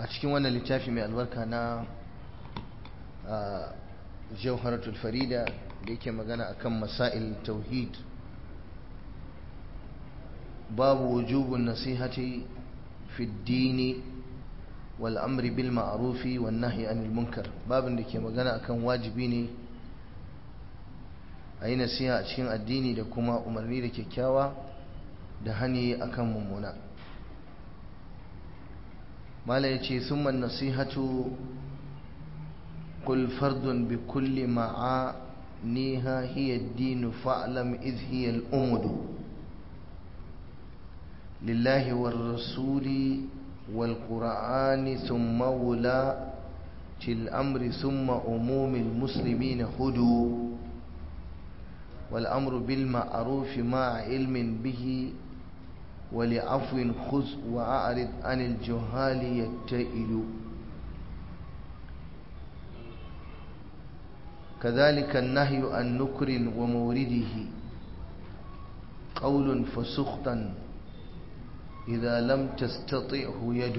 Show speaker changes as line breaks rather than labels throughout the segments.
a cikin wannan littafi mai albarka na jauharatul farida da yake magana akan masail tauhid babu wujubun nasihati fi dini wal amri bil ma'rufi wan nahyi anil munkar babin da ke magana akan wajibi ne a yi nasiha a cikin addini da kuma umarni da kyakkyawa da hani akan mummuna mala ya ce summan nasihatu قل فرد بكل معانيها هي الدين فاعلم إذ هي الأمد لله والرسول والقرآن ثم ولاة الأمر ثم عموم المسلمين هدوا والأمر بالمعروف مع علم به ولعفو خذ وأعرض عن الجهال يتئل كذلك النهي عن نكر ومورده قول فسخطا إذا لم تستطعه يد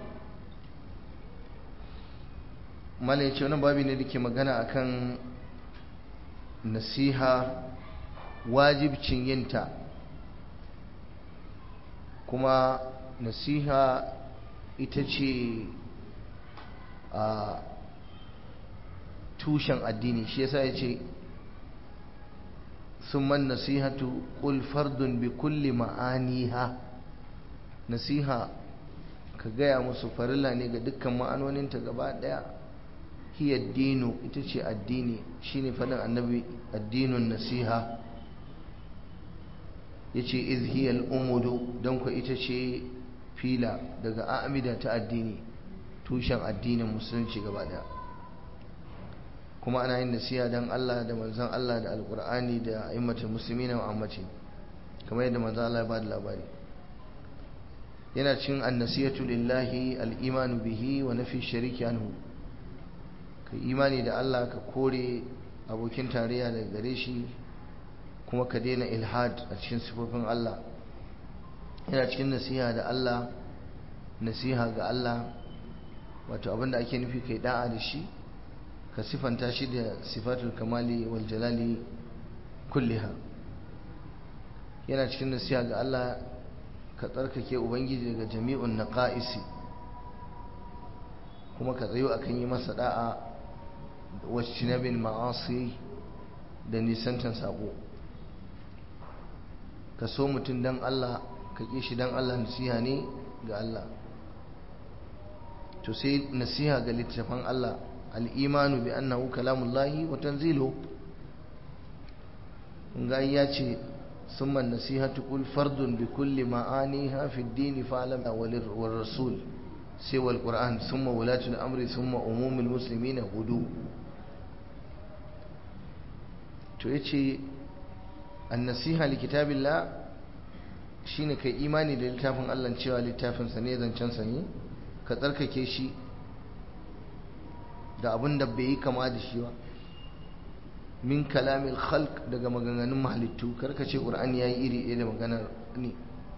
malai ce wani babi ne da ke magana akan nasiha wajibcin yinta kuma nasiha ita ce a tushen addini shi yasa ya ce summan nasihatu qul fardun bi kulli ma'aniha nasiha ka gaya musu farilla ne ga dukkan ma'anoninta gaba daya hiya dinu ita ce addini shine fadin annabi addinun nasiha yace iz hiya al-umudu dan ku ita ce fila daga amida ta addini tushen addinin musulunci gaba daya kuma ana yin nasiha don Allah da manzon Allah da alkur'ani da aimmatul musulmi na mu'ammaci kamar yadda manzon Allah ya ba da labari yana cin annasiyatu lillahi al'imanu bihi wa nafi shariki anhu ka imani da Allah ka kore abokin tarayya daga gare shi kuma ka daina ilhad a cikin sifofin Allah yana cikin nasiha da Allah nasiha ga Allah wato abinda ake nufi kai da'a da shi ka sifanta shi da sifatul kamali wal jalali kulliha yana cikin nasiha ga Allah ka tsarkake ubangiji daga jami'un naqaisi kuma ka tsayo akan yi masa da'a waccinabin ma'asi da nisantan sabo ka so mutum dan Allah ka ƙi shi dan Allah nasiha ne ga Allah to sai nasiha ga littafan Allah al'imanu bi annahu kalamullahi wa tanzilu ga ya ce summan nasihatu kul fardun bi kulli ma'aniha fi dini fa'alam wal rasul sai wal qur'an summa wulatul amri summa umumul muslimina hudu to yace an-nasiha li kitabillah shine kai imani da littafin Allah cewa littafin sa ne zancen sa ne ka tsarkake shi da abin da bai yi kama da shi ba min kalamil khalq daga maganganun mahalittu karka ce qur'ani yayi iri ɗaya da maganar ne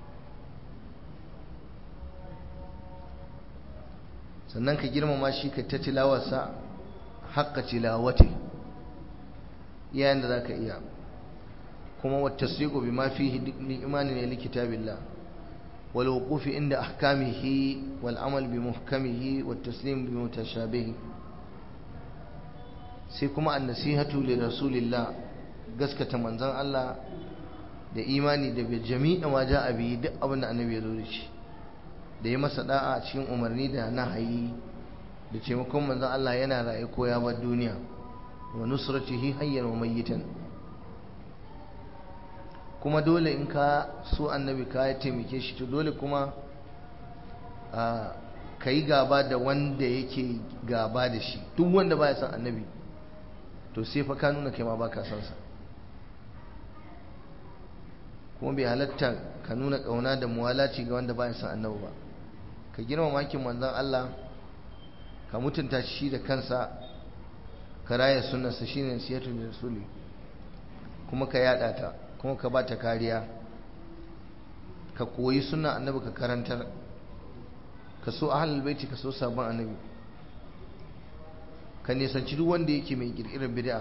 sannan ka girmama shi ka ta tilawarsa haqqa tilawati yayin da zaka iya kuma wa tasdiqu bima fihi min imani ne likitabillah wal wuqufi inda ahkamihi wal amal bi muhkamihi wat taslim bi mutashabihi sai kuma annasihatu li rasulillah gaskata manzon Allah da imani da bi jami'a ma ja'a bi duk abin da annabi ya zo da shi da ya masa da'a cikin umarni da nahayi da taimakon manzon Allah yana raye ko ya bar duniya wa nusratihi hayyan wa mayyitan kuma dole in ka so annabi ka taimake shi to dole kuma ka yi gaba da wanda yake gaba da shi duk wanda baya son annabi to sai fa ka nuna kai ma baka son sa kuma bai halatta ka nuna kauna da muwalaci ga wanda baya son annabi ba ka girma makin manzon Allah ka mutunta shi da kansa ka raya sunnarsa shine siyatu da rasuli kuma ka yada ta kuma ka ba ta kariya ka koyi sunna annabi ka karantar ka so ahlul baiti ka so sabon annabi ka nisanci duk wanda yake mai kirkirar bid'a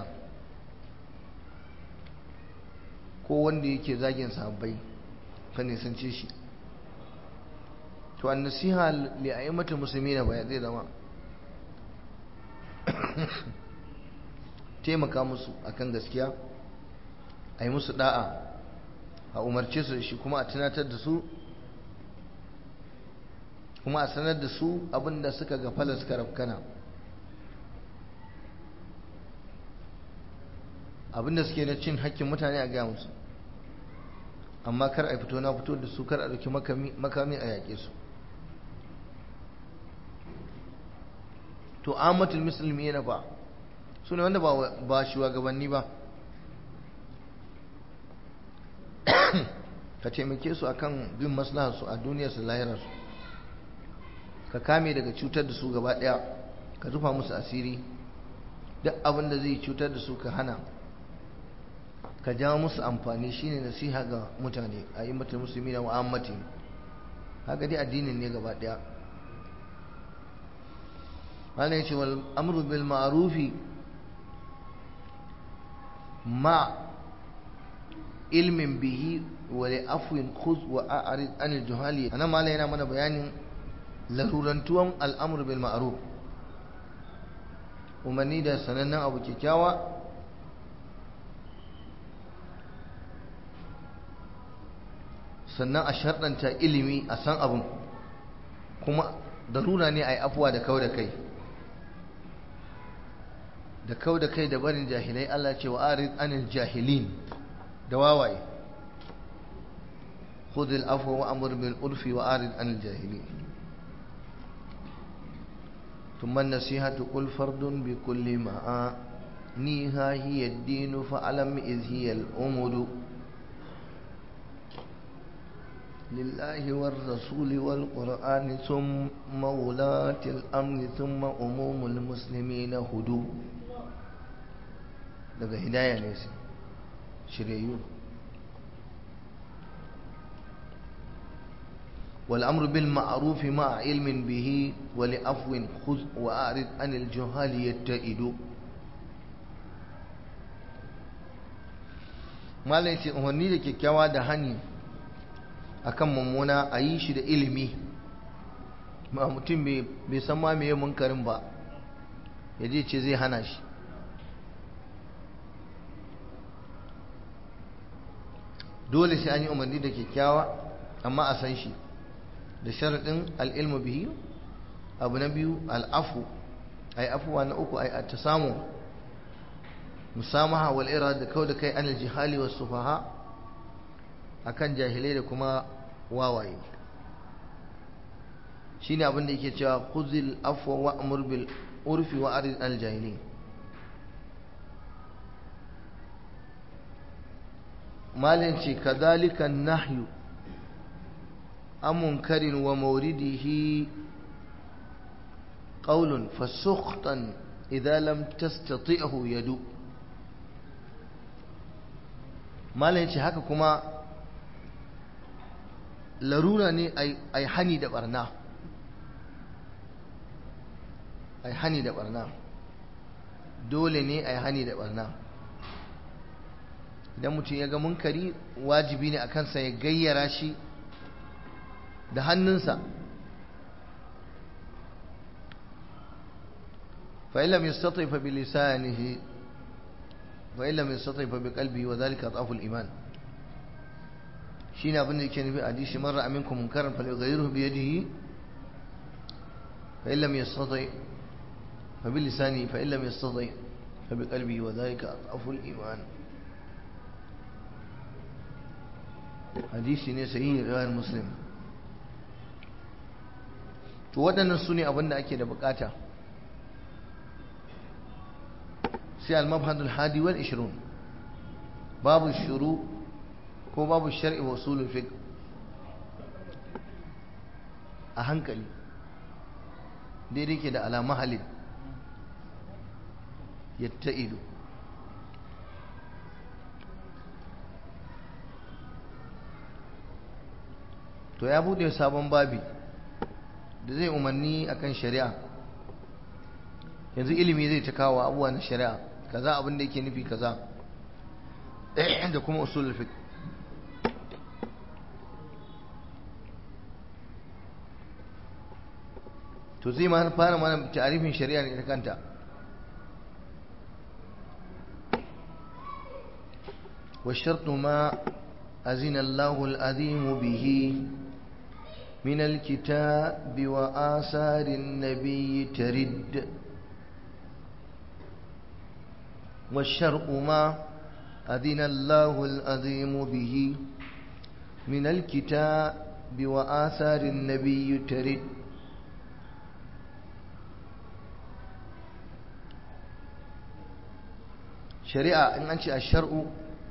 ko wanda yake zagin sahabbai ka nisance shi to an nasiha li a'immatul muslimina ba zai zama taimaka musu akan gaskiya a yi musu da'a a umarce su da shi kuma a tunatar da su kuma a sanar da su abinda suka gafala suka rafkana abinda suke na cin hakkin mutane a gaya musu amma kar a fito na fito da su kar a ɗauki makami a yaƙe su to amatul musulmi yana ba su ne wanda ba shugabanni ba ka taimake su akan bin maslaharsu a duniyarsu lahirarsu ka kame daga cutar da su gaba ɗaya ka rufa musu asiri duk abin da zai cutar da su ka hana ka jawo musu amfani shine nasiha ga mutane a yi mata musulmi da mu'ammati haka dai addinin ne gaba ɗaya wannan yace wal amru bil ma'rufi ma ilmin bihi wa li afwin khudh wa a'rid anil juhali anan malai yana mana bayanin larurantuwan al'amru bil ma'ruf umarni da sanannen abu kyakkyawa sannan a sharɗanta ilimi a san abin kuma darura ne a yi afuwa da kau da kai da kau da kai da barin jahilai Allah ce wa arid anil jahilin da wawaye khudil afwa wa amur bil urfi wa arid anil jahilin ثم النصيحة قل فرد بكل ما نيها هي الدين فألم إذ هي الأمر لله والرسول والقرآن ثم ولاة الأمر ثم أموم المسلمين هدو daga hidaya ne su shiryayyu والأمر بالمعروف مع علم به ولعفو خذ وأعرض عن الجهال يتئد malam ce umarni da kyakkyawa da hani akan mummuna a yi shi da ilimi ba mutum bai san ma meye munkarin ba ya je ce zai hana shi dole sai an yi umarni da kyakkyawa amma a san shi da sharaɗin al'ilmu bihi abu na biyu al'afu a yi afuwa na uku a ta samu musamaha wal ira da kau da kai an jihali wasu sufaha a kan jahilai da kuma wawaye shi ne abinda yake cewa kuzil afuwa wa amur bil urfi wa arid al jahili malin ce kadhalika nahyu عن منكر ومورده قول فسخطا إذا لم تستطيعه يدو ما لنشي haka kuma larura ne ai hani da barna ai hani da barna dole ne ai hani da barna idan mutum ya ga munkari wajibi ne a kansa ya gayyara shi da hannunsa فإن لم يستطع فبلسانه وإن لم يستطع فبقلبه وذلك أضعف الإيمان شين أبن كان في حديث مرة منكم منكرا فليغيره بيده فإن لم يستطع فبلسانه فإن لم يستطع فبقلبه وذلك أضعف الإيمان حديث سيء غير مسلم to waɗannan su ne abin da ake da bukata sai al-mabhadul hadi wal 20 babu shuru ko babu shar'i wa usulul fiqh a hankali daidai ke da alama halin yatta'idu to ya bude sabon babi da zai umarni akan shari'a yanzu ilimi zai ta kawo abubuwa na shari'a kaza abin da yake nufi kaza da kuma usulul fiqh to zai ma fara mana ta'arifin shari'a ne ta kanta والشرط ما أذن الله العظيم به من الكتاب وآثار النبي ترد والشرع ما أذن الله العظيم به من الكتاب وآثار النبي ترد shari'a in an ce a shar'u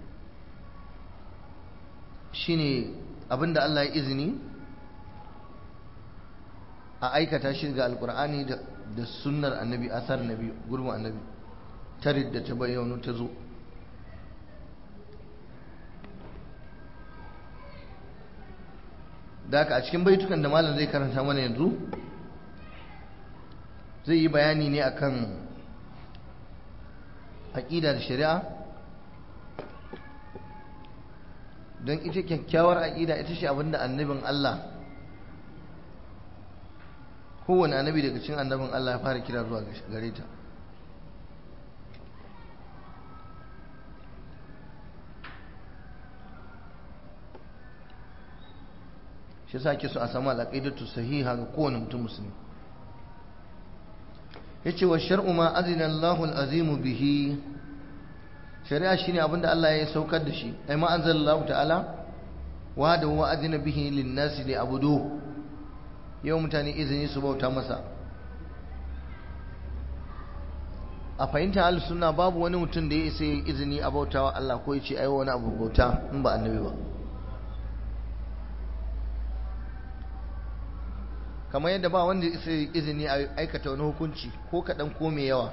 shine abinda Allah ya izini a aikata shi ga alkur'ani da sunnar annabi asar nabi gurbin annabi tarid da ta bayyano ta zo da haka a cikin baitukan da malam zai karanta mana yanzu zai yi bayani ne akan aƙida da shari'a don ita kyakkyawar aƙida ita ce abinda annabin Allah kowane annabi daga cikin annabin Allah ya fara kira zuwa gare ta shi sa ke so a samu alaƙaidatu sahiha ga kowane mutum musulmi yace wa shar'u ma azina Allahu al-azimu bihi shari'a shine abinda Allah ya saukar da shi ai ma anzalallahu ta'ala wa da wa azina bihi lin-nasi li abudu yau mutane izini su bauta masa a fahimta ahlus sunna babu wani mutum da ya isa izini a bautawa Allah ko ya ce ai wani abu bauta in ba annabi ba kamar yadda ba wanda isa izini a aikata wani hukunci ko kaɗan ko mai yawa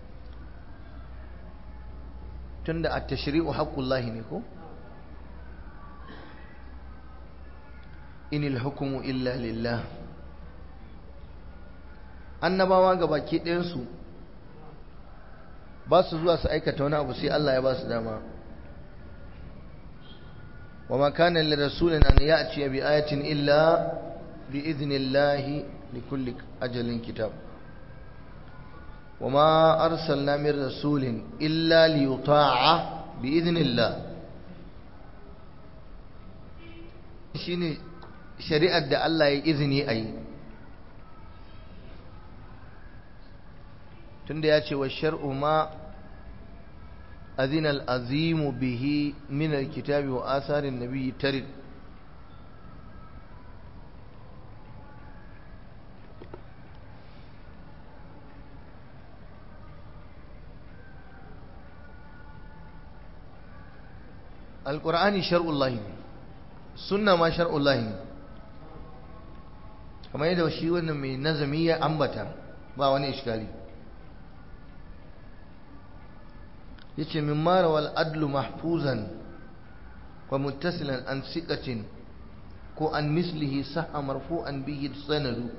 tunda a tashri'u haqqullahi ne ko inil hukumu illa lillah annabawa ga baki ɗayansu ba su zuwa su aikata wani abu sai Allah ya ba su dama wa ma kana lirasulin an ya'ti bi ayatin illa بإذن الله لكل أجل كتاب وما أرسلنا من رسول إلا ليطاع بإذن الله shine shari'ar da Allah ya izini a yi tunda ya ce wa shar'u ma azinal azimu bihi min alkitabi wa asarin nabiyyi tarid alƙur'ani shar'ullahi ne sunna ma shar'ullahi ne kamar yadda shi wannan mai nazami ya ambata ba wani iskali yace min mara wal adlu mahfuzan wa muttasilan an siqatin ko an mislihi sahha marfu'an bihi sanadu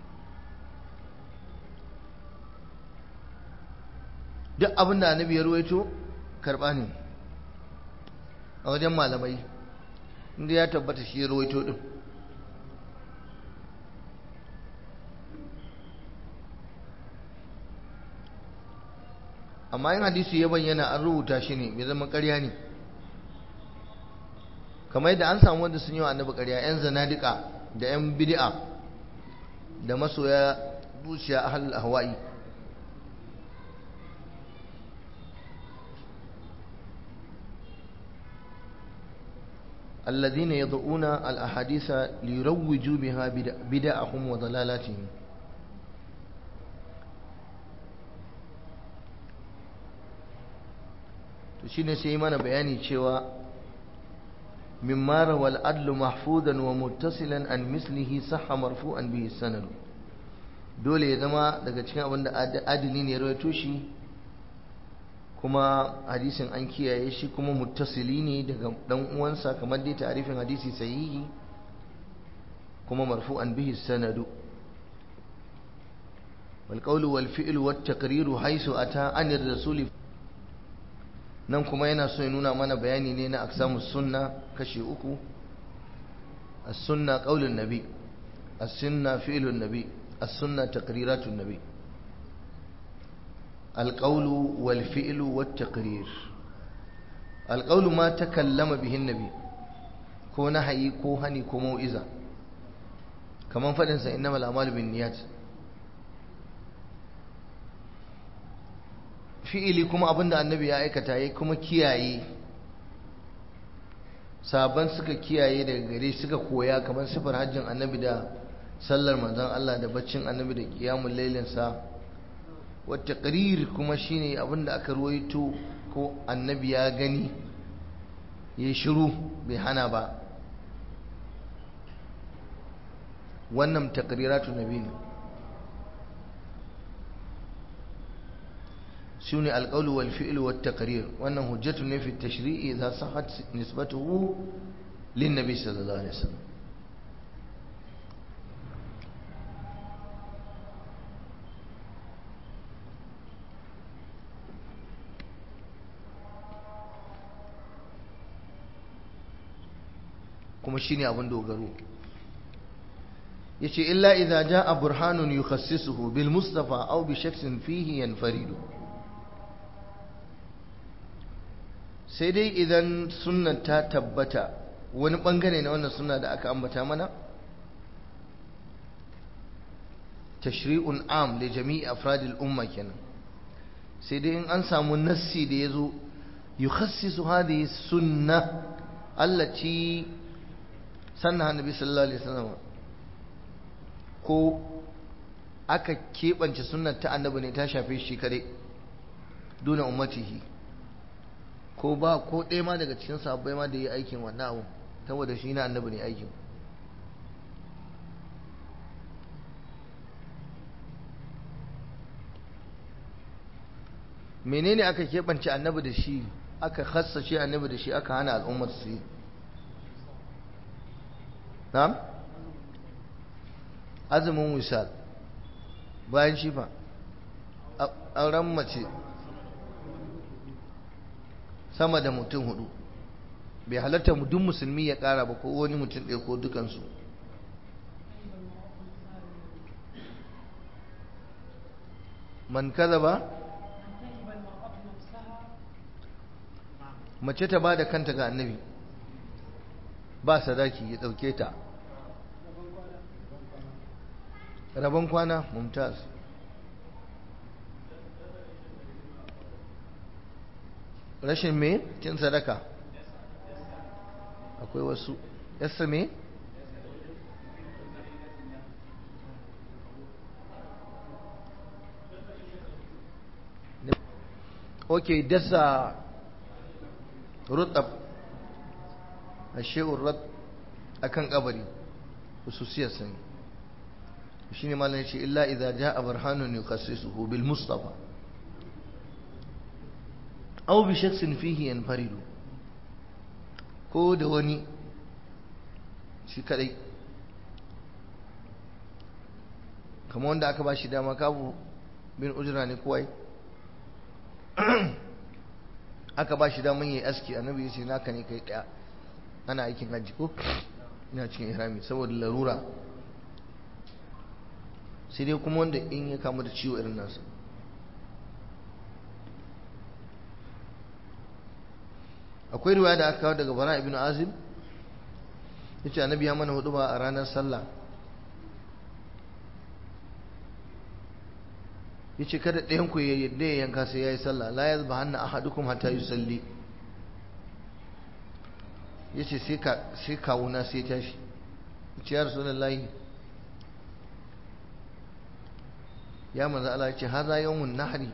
duk abin da annabi ya ruwaito karba ne a wajen malamai inda ya tabbata shi ya rawaito din amma yin hadisi ya bayyana an rubuta shi ne bai zama ƙarya ne kamar yadda an samu wanda sun yi wa annabi ƙarya 'yan zanadika da 'yan bid'a da masoya zuciya ahlul ahwa'i الذين يضعون الأحاديث ليروجوا بها بدعهم وضلالاتهم to shine sai mana bayani cewa mimma rawal adlu mahfudan wa muttasilan an mislihi sahha marfu'an bihi sanad dole ya zama daga cikin abin da adili ne ya rawaito shi kuma hadisin an kiyaye shi kuma muttasili ne daga dan uwansa kamar dai ta'arifin hadisi sahihi kuma marfu'an bihi sanadu والقول والفعل والتقرير حيث أتى عن الرسول nan kuma yana so ya nuna mana bayani ne na aksamus sunna kashi uku as-sunna qaulun nabi as-sunna fi'lun nabi as-sunna taqriratun nabi al-qawlu wal fi'lu wat taqrir al-qawlu ma takallama bihi an-nabi ko nahayi ko hani ko mau'iza kaman fadin sa innamal a'malu binniyat fi'ili kuma abinda annabi ya aikata ya kuma kiyaye sabon suka kiyaye daga gare suka koya kamar sifar hajjin annabi da sallar manzon Allah da baccin annabi da kiyamun lailinsa wata ƙarir kuma shine abinda aka ruwaito ko annabi ya gani ya shiru bai hana ba wannan taqriratu nabi ne شوني القول والفعل والتقرير وأنه هجة في التشريع إذا صحت نسبته للنبي صلى الله عليه وسلم kuma shine abin dogaro yace illa idza jaa burhanun yukhassisuhu bil mustafa aw bi shakhsin fihi yanfaridu sai dai idan sunnan ta tabbata wani bangare na wannan sunna da aka ambata mana tashri'un am li jami'i afradil umma kenan sai dai in an samu nassi da yazo yukhassisu hadhihi sunna allati sanna annabi sallallahu alaihi wasallam ko aka keɓance sunnar ta annabi ne ta shafe shi kare duna ummatihi ko ba ko ɗaya ma daga cikin sabbai ma da yi aikin wannan abu saboda shi na annabi ne aikin menene aka keɓance annabi da shi aka khassace annabi da shi aka hana al'ummar su yi na'am azumin wisal bayan shi fa auren mace sama da mutum hudu bai halatta duk musulmi ya kara ba ko wani mutum ɗaya ko dukansu man kaza ba mace ta ba da kanta ga annabi ba sadaki ya ɗauke ta rabon kwana mumtaz rashin me cin sadaka akwai wasu yasa me ok dasa rutab a she'ur rat a kan kabari hususiyar sani shi ne malar ce illa idan ja a barhannun ne kasisuhu bil mustafa aw bi shakhsin fihi yanfaridu ko da wani shi kadai kamar wanda aka ba shi dama kabu bin ujra ne kowai aka ba shi daman yi aski annabi ya ce naka ne kai daya ana aikin hajji ko ina cikin ihrami saboda larura sai dai kuma wanda in ya kamu da ciwo irin nasa akwai riwaya da aka kawo daga bara ibn azib yace annabi ya mana hudu ba a ranar sallah yace kada ɗayan ku ya yadda ya yanka sai yayi sallah la yazba hanna ahadukum hatta yusalli yace sai ka sai kawuna sai tashi yace ya rasulullahi ya manzo Allah yace haza yawmun nahri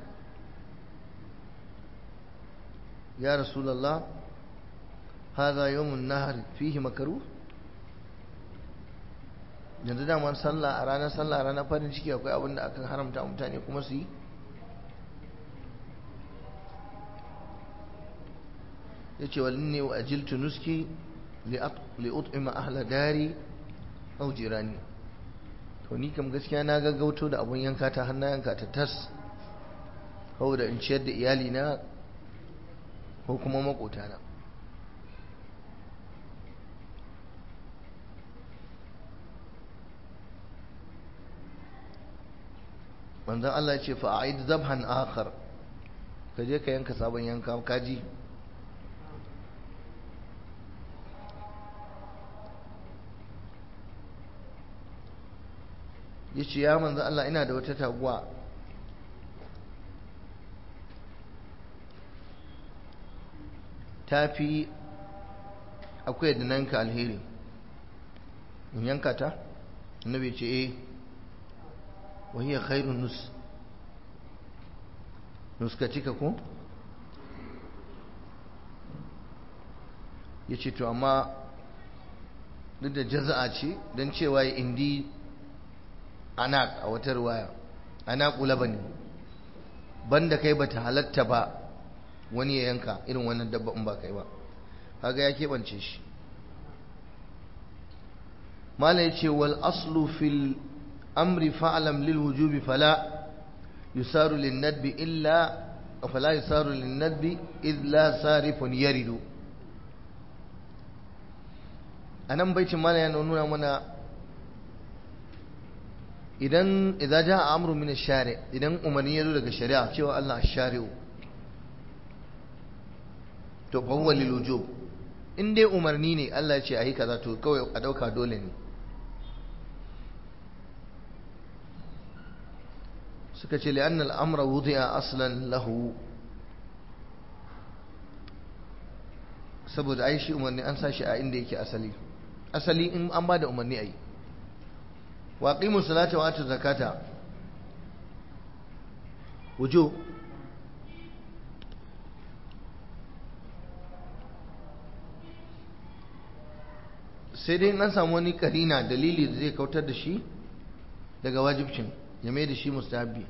ya rasulullah haza yawmun nahr fihi makruh yanzu daman sallah a ranar sallah a ranar farin ciki akwai abin da aka haramta mutane kuma su yi ya ce wa ne wa ajiltu nuski li'ut'ima ahla dari au jirani to ni kam gaskiya na gaggauto da abun yanka ta har na yanka ta tas saboda in ciyar da iyali na ko kuma makotana manzon Allah ya ce fa a'id zabhan akhar ka je ka yanka sabon yanka kaji ya ce ya manzon Allah ina da wata taguwa ta fi akwai da nanka alheri in yanka ta annabi ce eh وهي خير النس nuskatika ko ya ce to amma duk da jaza'a ce don cewa ya indi anak a wata ruwaya anak ulaba ne banda kai bata halatta ba wani ya yanka irin wannan dabba in ba kai ba kaga ya keɓance shi mala ya ce wal aslu fil أمر فاعلم للوجوب فلا يسار للندب إلا فلا يسار للندب إذ لا صارف يرد anan baitin mana yana nuna mana idan idza jaa amru min ash-shari idan umarni ya zo daga shari'a cewa Allah ash-shari'u to fa huwa lil wujub in dai umarni ne Allah ya ce ayi kaza to kawai a dauka dole ne suka ce li'anna al'amra wudi'a aslan lahu saboda ai shi umarni an sashi a inda yake asali asali in an ba da umarni a yi wa qimu salata wa atu zakata wujo sai dai an samu wani karina dalili da zai kautar da shi daga wajibcin ya mai da shi mustahabbi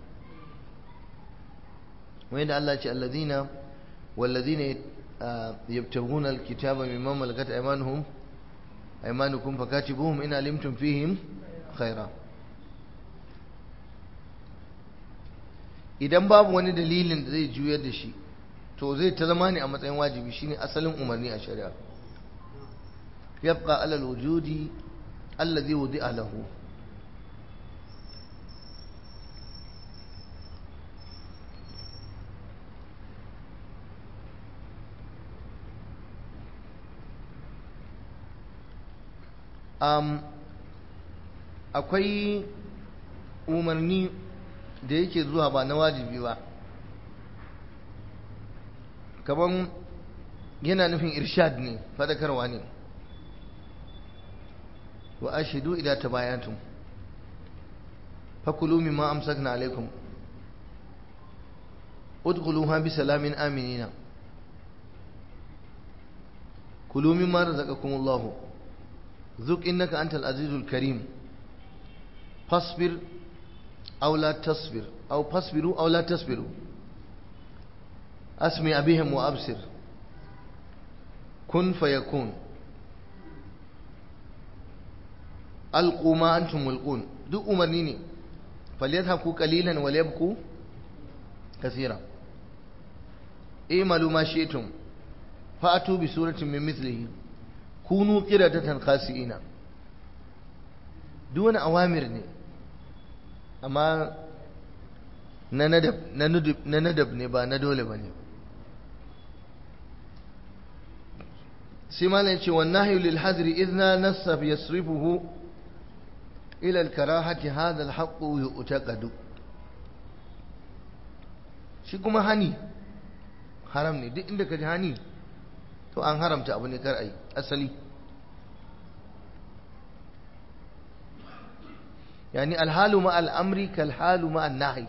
wai da Allah ce allazina wallazina yabtaghuna alkitaba mimma malakat aymanuhum aymanukum fakatibuhum in alimtum fihim khaira idan babu wani dalilin da zai juyar da shi to zai ta zama ne a matsayin wajibi shine asalin umarni a shari'a yabqa ala alwujudi alladhi wudi'a lahu um, akwai umarni da yake zuwa ba na wajibi ba kaman yana nufin irshad ne fadakarwa ne wa ashidu idan tabayantum fakulu mimma amsakna alaikum udkhuluha bi salamin aminina kulu mimma razaqakumullahu ذق إنك أنت العزيز الكريم فاصبر أو لا تصبر أو فاصبروا أو لا تصبروا أسمع بهم وأبصر كن فيكون ألقوا ما أنتم ملقون duk umarni ne falyadhaku qalilan wa liyabku kaseera i'malu ma shi'tum fa'atu bi suratin min mithlihi kunu qiradatan khasi'ina duk wani awamir ne amma na nadab na nadab ne ba na dole bane sai malam yace wan nahyu lil hadri idna nasab yasrifuhu ila al karahati hadha al haqq yu'taqadu shi kuma hani haram ne duk inda ka ji hani to an haramta abu ne kar ai asali yani alhalu ma al'amri kalhalu ma nahi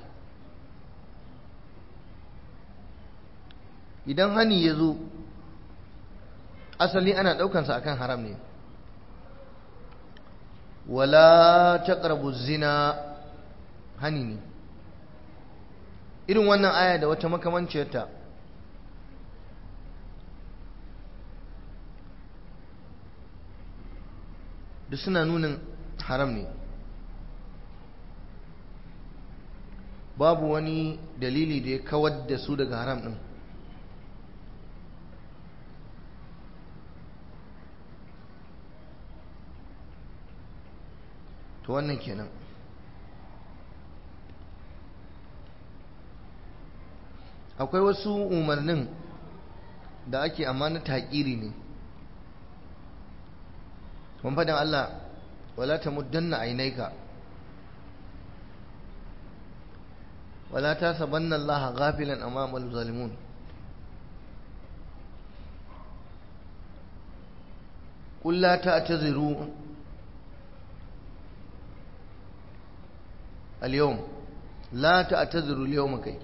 idan hani ya zo asali ana ɗaukansa akan haram ne wala taqrabu zina hani ne irin wannan aya da wata makamanciyarta duk suna nunin haram ne babu wani dalili da ya kawar da su daga haram ɗin to wannan kenan akwai wasu umarnin da ake amma na taƙiri ne mun faɗin Allah wala ta muddanna ainaika wala ta sabanna Allah ghafilan amama zalimun قل لا تعتذروا اليوم لا تعتذروا اليوم كي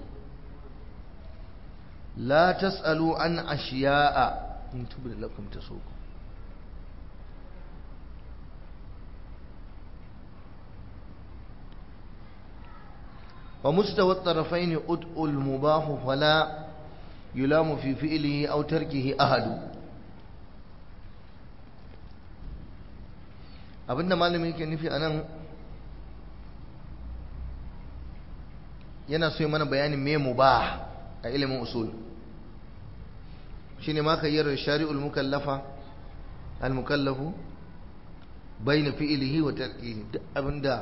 لا تسألوا عن أشياء إن تبد لكم تسوكم ومستوى الطرفين أدء المباح فلا يلام في فعله أو تركه أحد abinda malamin yake nufi anan yana so yi mana bayanin me mubah a ilimin usul shine ma kayyar shari'ul mukallafa al mukallafu bayna fi'lihi wa tarkihi duk abinda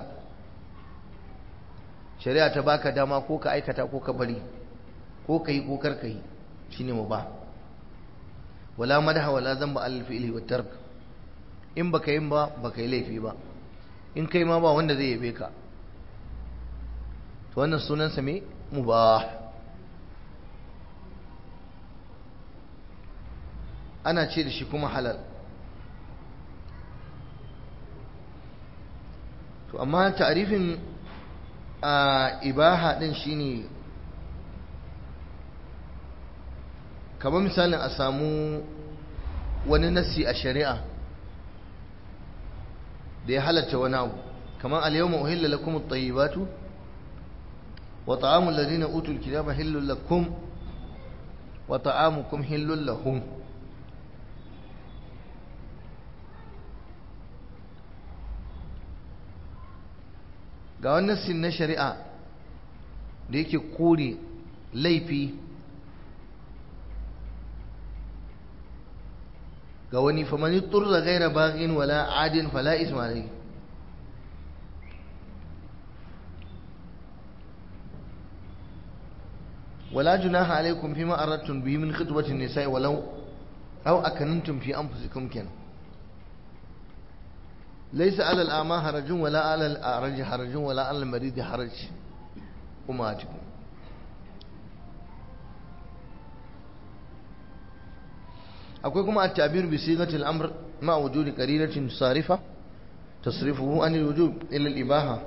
shari'a ta baka dama ko ka aikata ko ka bari ko ka yi ko kar ka yi shine mubah wala madaha wala zamba al fi'li wa tark in baka yin ba baka yi laifi ba in kai ma ba wanda zai yabe ka to wannan sunansa me mubah ana ce da shi kuma halal to amma ta'arifin a ibaha din shine kamar misalin a samu wani nasi a shari'a da ya halatta wani abu kamar al-yawma uhilla lakum at-tayyibatu wa ta'amul ladina utul kitaba hillul lakum wa ta'amukum hillul lahum ga wannan sin na shari'a da yake kore laifi ga wani famani turza gaira bagin wala adin fala ismailai ولا جناح عليكم فيما أردتم به من خطبة النساء ولو أو أكننتم في أنفسكم كان ليس على الأعمى حرج ولا على الأعرج حرج ولا على المريض حرج أمهاتكم akwai kuma at-ta'bir bi sigatil amr ma wujudi qarinatin sarifa tasrifuhu an al-wujub ila al-ibaha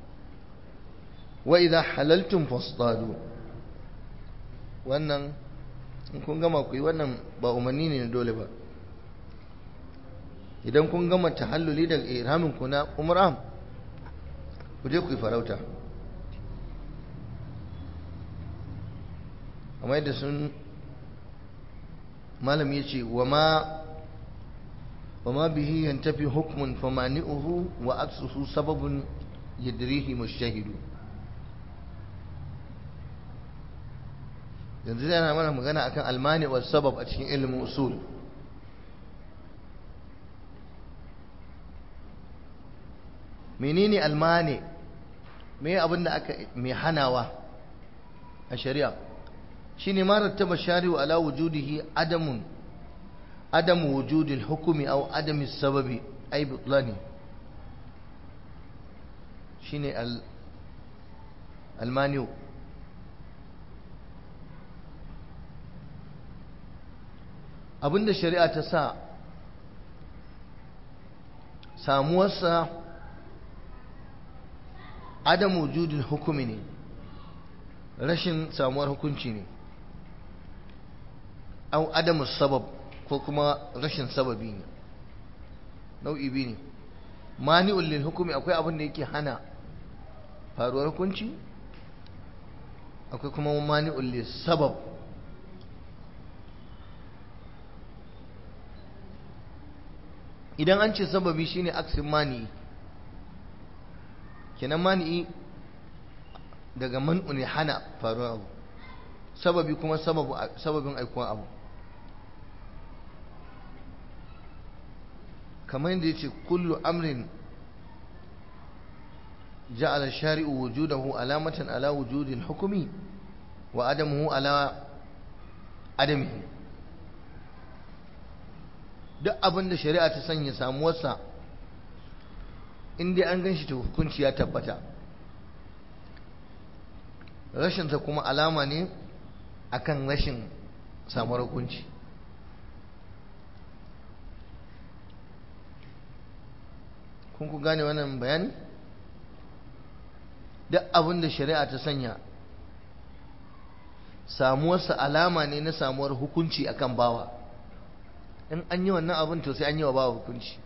wa idha halaltum fasdadu wannan in kun gama ku yi wannan ba umarni ne dole ba idan kun gama tahalluli daga ihramin ku na umra ku je ku yi farauta amma yadda sun malam ya ce wa ma bihi yantafi hukmun famani'uhu wa aksuhu sababun yadrihi mushahidu yanzu yana mana magana akan almani wa sabab a cikin ilimin usul menene almani me abin da aka mai hanawa a shari'a shine ma rattaba shari'u ala wujudihi adamun adam wujudil hukumi aw adam sababi ay butlani shine al almaniu abinda shari'a ta sa samuwarsa adam wujudin hukumi ne rashin samuwar hukunci ne au adamu sabab ko kuma rashin sababi ne nau'i biyu ne mani'ul lil hukumi akwai abin da yake hana faruwar hukunci akwai kuma mani'ul lil sabab idan an ce sababi shine aksin mani'i kenan mani'i daga man'u ne hana faruwar abu sababi kuma sababin aikuwan abu kamar yadda ya ce kullu amrin ja'ala shari'u wujudahu alamatan ala wujudin hukumi wa adamuhu ala adamihi duk abin da shari'a ta sanya samuwarsa in dai an gan shi ta hukunci ya tabbata rashinsa kuma alama ne akan rashin samuwar hukunci kun ku gane wannan bayani duk abin da shari'a ta sanya samuwarsa alama ne na samuwar hukunci akan bawa in an yi wannan abin to sai an yi wa bawa hukunci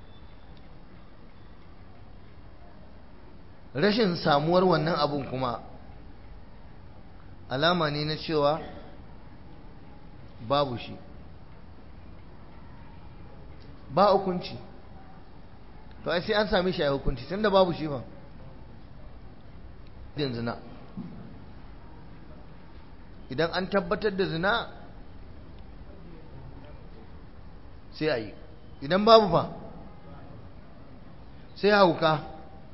rashin samuwar wannan abin kuma alama ne na cewa babu shi ba hukunci to ai sai an sami shi a hukunci tunda babu shi ba din zina idan an tabbatar da zina sai a yi idan babu ba sai hauka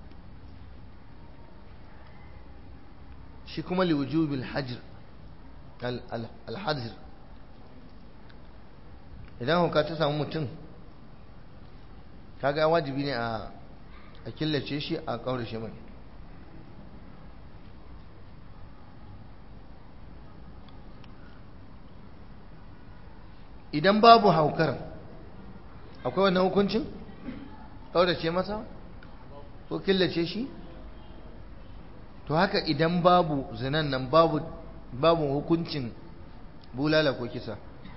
shi kuma liwujubil hajr alhajr idan hauka ta samu mutum kaga wajibi ne a killace shi a kaurace mai idan babu haukar akwai wannan hukuncin kaurace masa ko killace shi to haka idan babu zinan nan babu babu hukuncin bulala ko kisa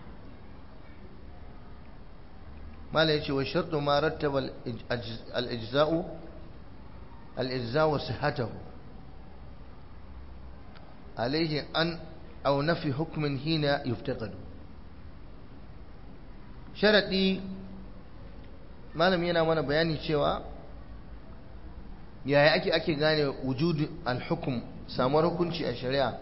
mala yace wa shartu ma rattaba al-ijza'u al-ijza'u sihhatahu alayhi an aw nafi hukmin hina yuftaqadu sharadi malam yana mana bayani cewa yaya ake ake gane wujudu al-hukm samuwar hukunci a shari'a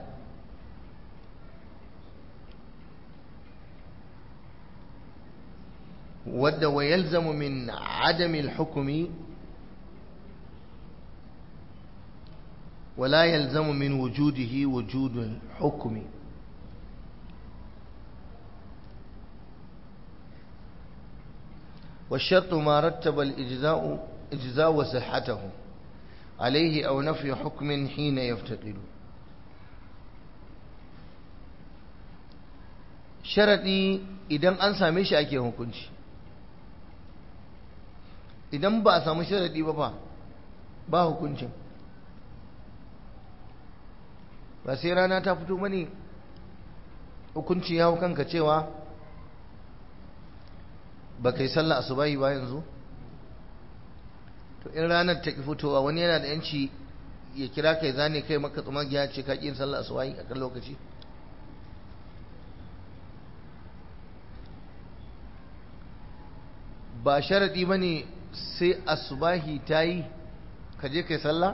wadda wa yalzamu min adami al-hukmi ولا يلزم من وجوده وجود الحكم والشرط ما رتب الإجزاء إجزاء وصحته عليه أو نفي حكم حين يفتقد sharaɗi idan an same shi ake hukunci idan ba a samu sharaɗi ba ba ba hukuncin ba sai rana ta fito mani hukunci ya kanka cewa ba kai sallah asubahi ba yanzu to in ranar ta ki fitowa wani yana da yanci ya kira kai zane kai maka tsumagiya ce ka yin sallah asubahi a kan lokaci ba sharadi ba ne sai asubahi ta yi ka je kai sallah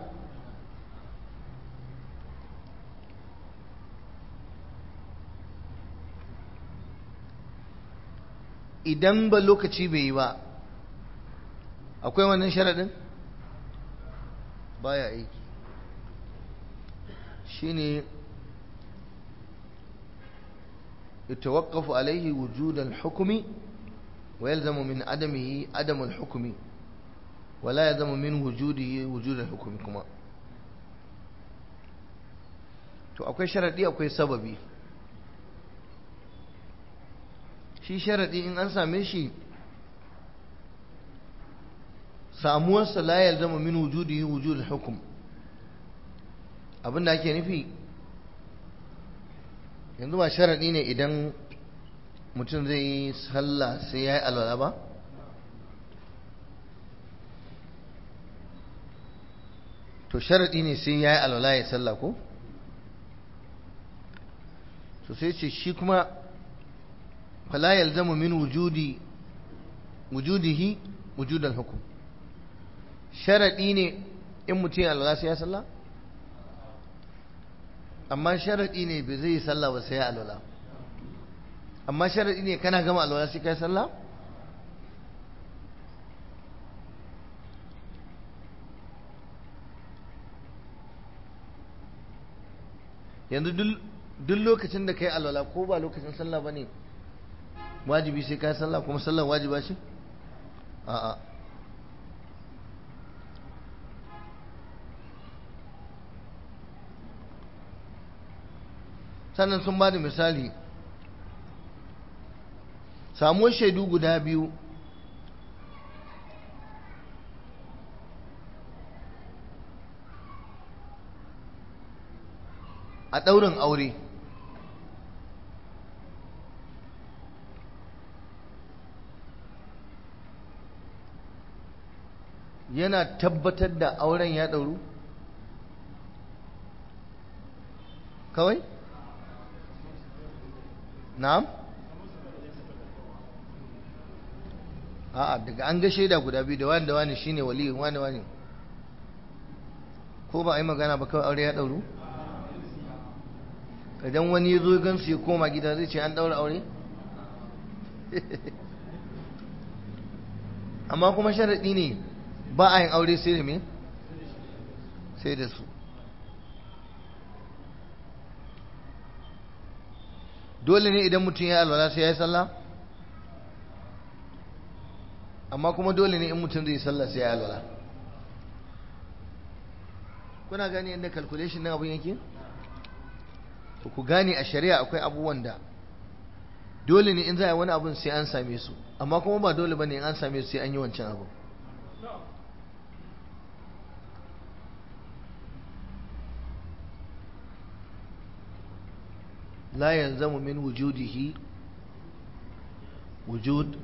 idan ba lokaci bai yi ba akwai wannan sharadin baya aiki shine يتوقف عليه وجود الحكم ويلزم من عدمه عدم الحكم ولا يلزم من وجوده وجود الحكم كما to akwai sharadi akwai sababi shi sharadi in an same shi samuwarsa la yalzama min wujudihi wujud al-hukm abinda ake nufi yanzu ba sharadi ne idan mutum zai yi sallah sai ya yi alwala ba to sharadi ne sai ya yi alwala ya sallah ko to sai ce shi kuma fala yalzamu min wujudi wujudihi wujudan hukum sharadi ne in mutum ya alwala sai ya sallah amma sharaɗi ne bai zai yi sallah ba sai ya alwala amma sharaɗi ne kana gama alwala sai kai sallah yanzu duk lokacin da kai alwala ko ba lokacin sallah ba ne wajibi sai kai sallah kuma sallah wajiba ce a'a sannan sun ba da misali samuwar shaidu guda biyu a ɗaurin aure yana tabbatar da auren ya ɗauru kawai na'am a'a daga an ga shaida guda biyu da wani da wani shine waliyin wani wani ko ba a yi magana ba kawai aure ya ɗauru idan wani ya zo gansu ya koma gida zai ce an ɗaura aure amma kuma sharaɗi ne ba a yin aure sai da me sai da su dole ne idan mutum ya alwala sai ya yi sallah amma kuma dole ne in mutum zai yi sallah sai ya yi alwala kuna gani yadda calculation na abin yake ku gane a shari'a akwai abubuwan da dole ne in za a yi wani abin sai an same su amma kuma ba dole ba ne in an same su sai an yi wancan abu لا يلزم من وجوده وجود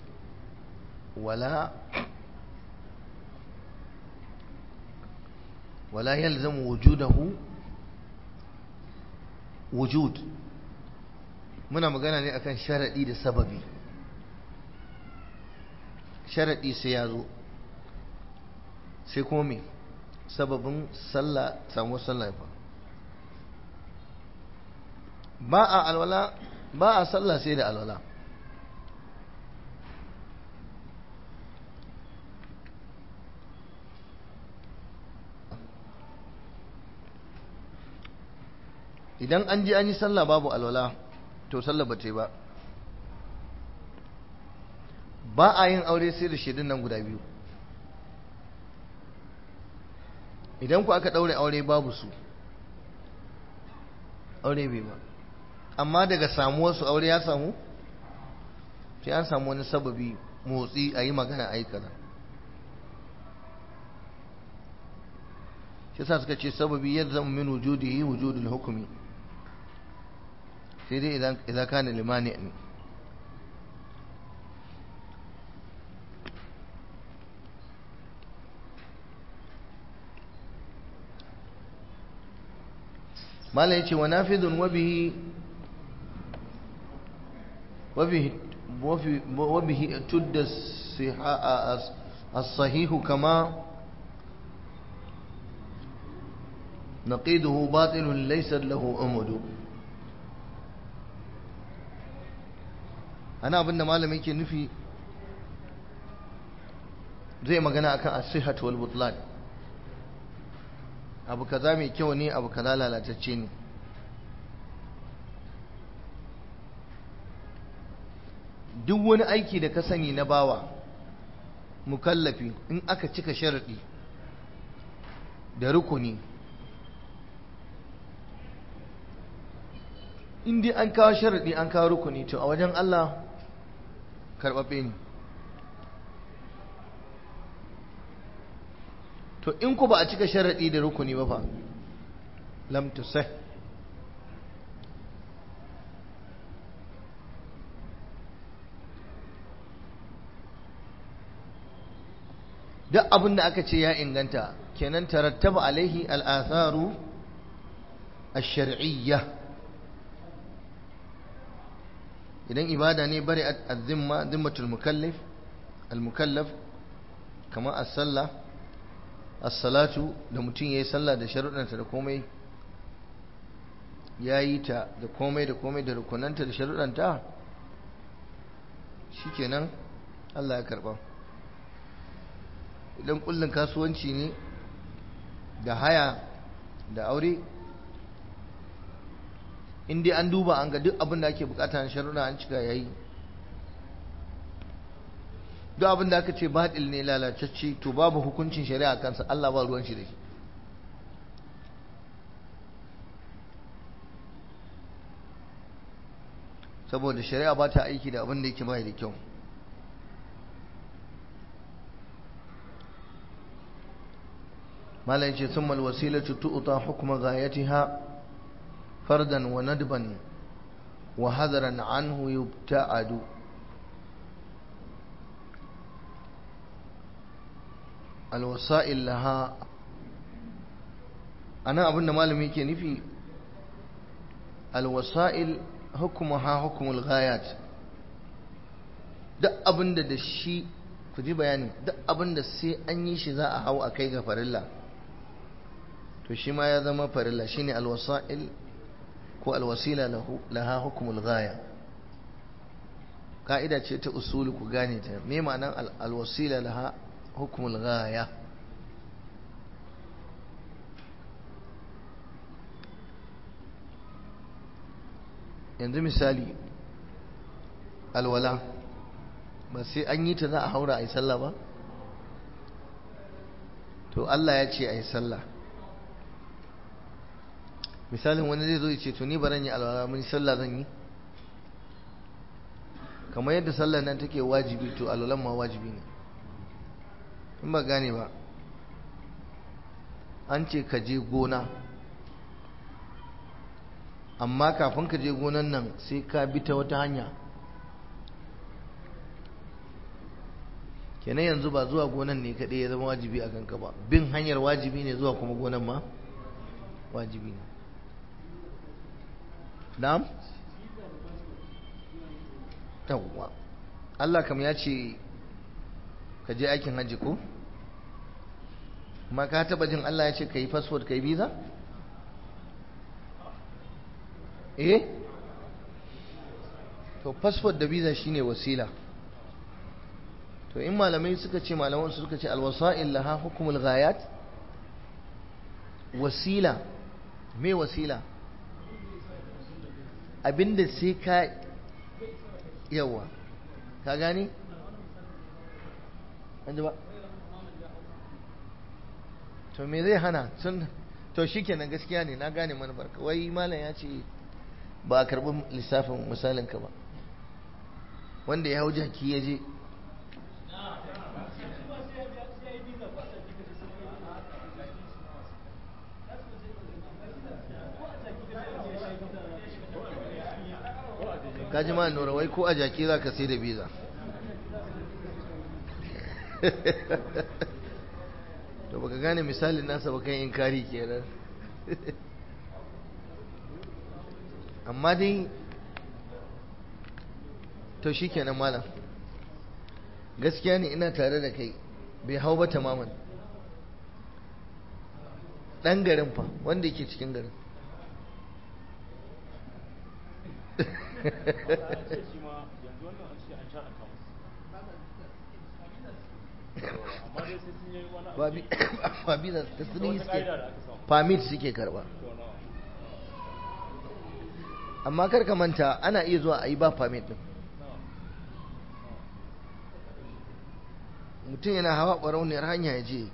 ولا ولا يلزم وجوده وجود muna magana ne akan sharaɗi da sababi sharaɗi sai ya zo sai kuma me sababin sallah samu sallah fa ba a alwala ba a sallah sai da alwala idan an ji an yi sallah babu alwala to sallah ba ta yi ba ba a yin aure sai da shaidun nan guda biyu idan ku aka ɗaure aure babu su aure bai ba amma daga samuwarsu aure ya samu sai an samu wani sababi motsi a yi magana a yi kaza shi sa suka ce sababi yadda zama min wujudihi wujudul hukumi sai dai idan kana limani ne mala yace wa nafidun wa bihi wa bihi wa bihi tudda as-sahih kama نقيده باطل ليس له أمد أنا أبن مالم يكي نفي زي ما قنا أكا الصحة والبطلان abu kaza mai kyau ne abu kaza lalatacce ne duk wani aiki da ka sani na bawa mukallafi in aka cika sharaɗi da rukuni in dai an kawo sharaɗi an kawo rukuni to a wajen Allah karɓaɓɓe ne to in ku ba a cika sharaɗi da rukuni ba fa lam tusah duk abin da aka ce ya inganta kenan tarattaba alaihi al'atharu ash-shar'iyya idan ibada ne bari az-zimma zimmatul mukallaf al-mukallaf kamar as-sallah as-salatu da mutum yayi sallah da sharuɗanta da komai ya yi ta da komai da komai da rukunanta da sharuɗanta shikenan Allah ya karɓa idan kullun kasuwanci ne da haya da aure in dai an duba an ga duk abin da ake bukata na sharuɗa an cika yayi duk abin da aka ce baɗil ne lalatacce to babu hukuncin shari'a kansa Allah ba ruwan shi da shi saboda shari'a ba ta aiki da abin da yake bai da kyau malam ce sun malwasilatu tu'ta hukuma gayatiha fardan wa nadban wa hadaran anhu yubta'adu alwasa'il laha ana abinda malami ke nufi alwasa'il hukumuha hukumul ghayat duk abinda da shi ku ji bayani duk abinda sai an yi shi za a hau a kai ga farilla to shi ma ya zama farilla shine alwasa'il ko alwasila lahu laha hukumul ghaya ka'ida ce ta usuli ku gane ta me ma'anar alwasila laha hukumul ghaya yanzu misali alwala ba sai an yi ta za a haura a yi sallah ba to Allah ya ce a yi sallah misalin wani zai zo ya ce to ni baran yi alwala mun sallah zan yi kamar yadda sallah nan take wajibi to alwalan ma wajibi ne in ba gane ba an ce ka je gona amma kafin ka je gonan nan sai ka bi ta wata hanya kenan yanzu ba zuwa gonan ne kaɗai ya zama wajibi a kanka ba bin hanyar wajibi ne zuwa kuma gonan ma wajibi ne na'am yawwa Allah kam ya ce ka je aikin hajji ko ma ka taba jin Allah ya ce ka yi fasfot ka yi visa eh to fasfot da visa shine wasila to in malamai suka ce malaman su suka ce alwasa'il laha hukumul ghayat wasila me wasila abinda sai ka yawa ka gani an ji ba to me zai hana sun to shikenan gaskiya ne na gane manufar ka wai malam ya ce ba a karɓi lissafin misalin ka ba wanda ya hau jaki ya je kaji ma nura wai ko a jaki za ka sai da biza to baka gane misalin nasa ba kan yin kari kenan amma dai to shi kenan malam gaskiya ne ina tare da kai bai hau ba tamaman ɗan garin fa wanda yake cikin garin ba biza ta suni suke permit suke karba amma karka manta ana iya zuwa a yi ba permit din mutum yana hawa ɓarauniyar hanya ya je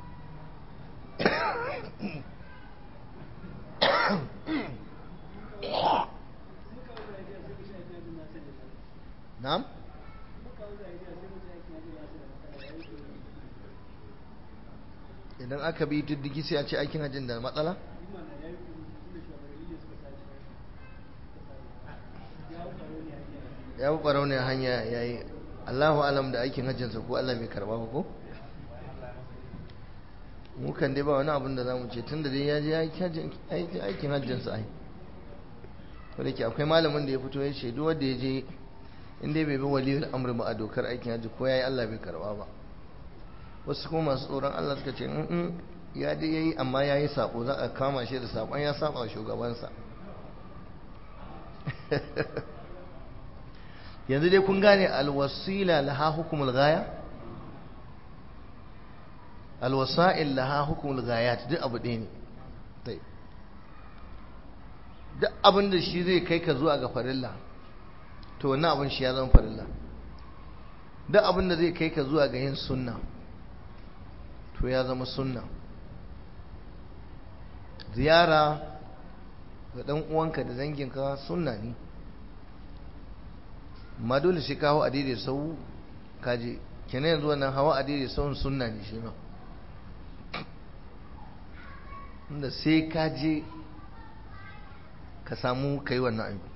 na'am idan aka bi diddigi sai a ce aikin hajjin da matsala ya bi ɓarau ne hanya ya yi allahu alam da aikin hajjinsa ko allah bai karba ba ko mu kan dai ba wani abin da za mu ce tun da dai ya je aikin hajjinsa ai wadda ke akwai malamin da ya fito ya ce duk wanda ya je in dai bai bi waliyar amur ba a dokar aikin hajji ko ya yi allah bai karba ba wasu kuma masu tsoron Allah suka ce in ya dai yayi amma ya yi sabo za a kama shi da sabon ya saba wa shugabansa yanzu dai kun gane alwasila laha hukumul gaya alwasa'il laha hukumul gayat duk abu ɗaya ne duk abin da shi zai kai ka zuwa ga farilla to wannan abin shi ya zama farilla duk abin da zai kai ka zuwa ga yin sunna to ya zama sunna ziyara ga ɗan uwanka da danginka sunna ne ma dole sai ka hau a daidai sau kaje kenan yanzu wannan hawa a daidai sau sunna ne shi ma inda sai ka je ka samu ka yi wannan aiki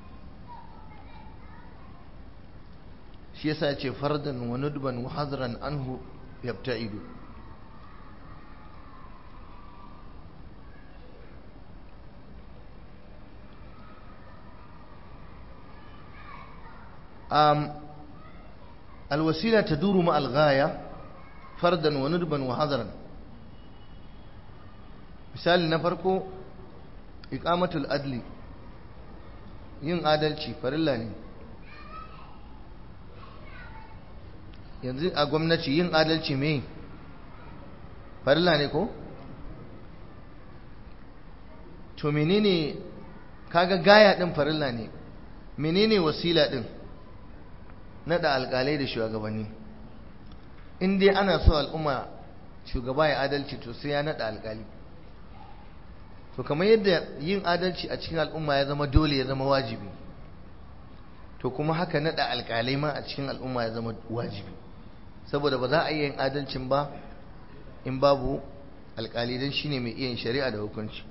shi yasa ya ce fardan wa nudban wa hadran anhu yabta'idu um, الوسيلة تدور مع الغاية فردا وندبا وحضرا مثال نفركو إقامة الأدل yin adalci farilla ne yanzu a gwamnati yin adalci me farilla ne ko to menene kaga gaya din farilla ne menene wasila din nada alkalai da shugabanni in dai ana so al'umma shugaba ya adalci to sai ya nada alkali to kamar yadda yin adalci a cikin al'umma ya zama dole ya zama wajibi to kuma haka nada alkalai ma a cikin al'umma ya zama wajibi saboda ba za a iya yin adalcin ba in babu alkali don shine mai iya yin shari'a da hukunci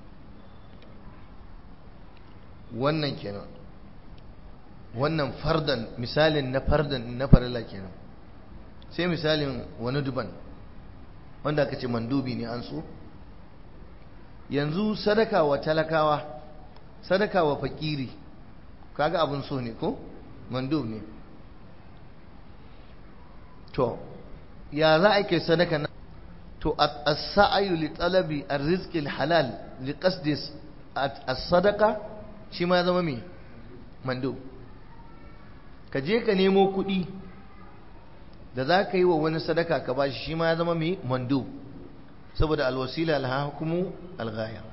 wannan kenan wannan fardan misalin na fardan na farilla kenan sai misalin wani duban wanda aka ce mandubi ne an so yanzu sadaka wa talakawa sadaka wa fakiri kaga abin so ne ko mandub ne to ya za a kai sadaka na to as-sa'yu li talabi ar-rizqi al-halal li qasdi as-sadaqa shi ma ya zama me mandub ka je ka nemo kuɗi da za ka yi wa wani sadaka ka bashi shi ma ya zama mai mandu saboda alwasila alhakumu alghaya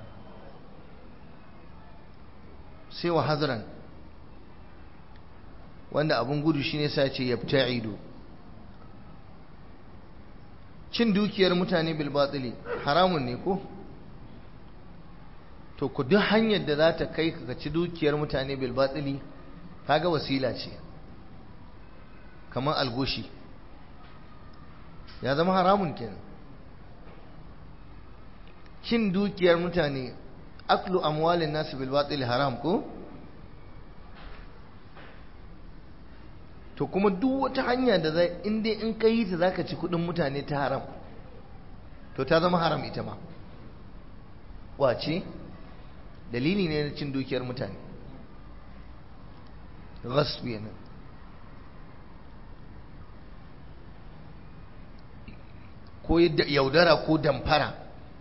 sai wa hazran wanda abun gudu shine sa ce yabta'idu cin dukiyar mutane bil batili haramun ne ko to ku duk hanyar da za ta kai ka ci dukiyar mutane bil batili kaga wasila ce kamar algoshi ya zama haramun kenan cin dukiyar mutane aklu amwalin nasu bil batil haram ko to kuma duk wata hanya da zai in dai in ka yi ta zaka ci kudin mutane ta haram to ta zama haram ita ma wace dalili ne na cin dukiyar mutane ghasbi ne ko yaudara ko damfara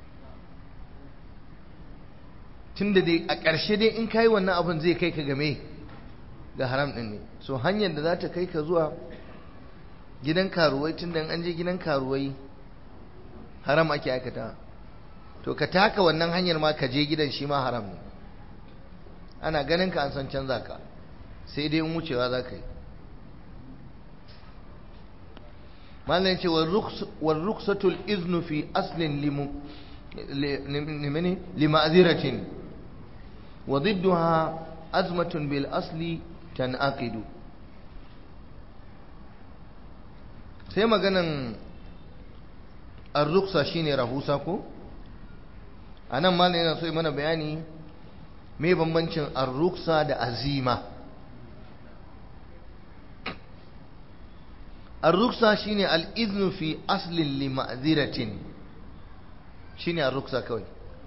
tun da dai a ƙarshe dai in kayi wannan abin zai kai ka game ga haram ɗin ne so hanyar da za ta kai ka zuwa gidan karuwai tun da an je gidan karuwai haram ake aikata to ka taka wannan hanyar ma ka je gidan shi ma haram ne ana ganin ka an san canza ka sai dai in wucewa za ka yi malam ce wa ruksatul iznu fi aslin lima'ziratin wa ضدها أزمة بالأصل تنعقد sai maganan ar-ruksa shine rahusa ko anan malam yana so yi mana bayani me bambancin ar-ruksa da azima ar-ruksa shine al-iznu fi aslin li ma'ziratin shine ar-ruksa kawai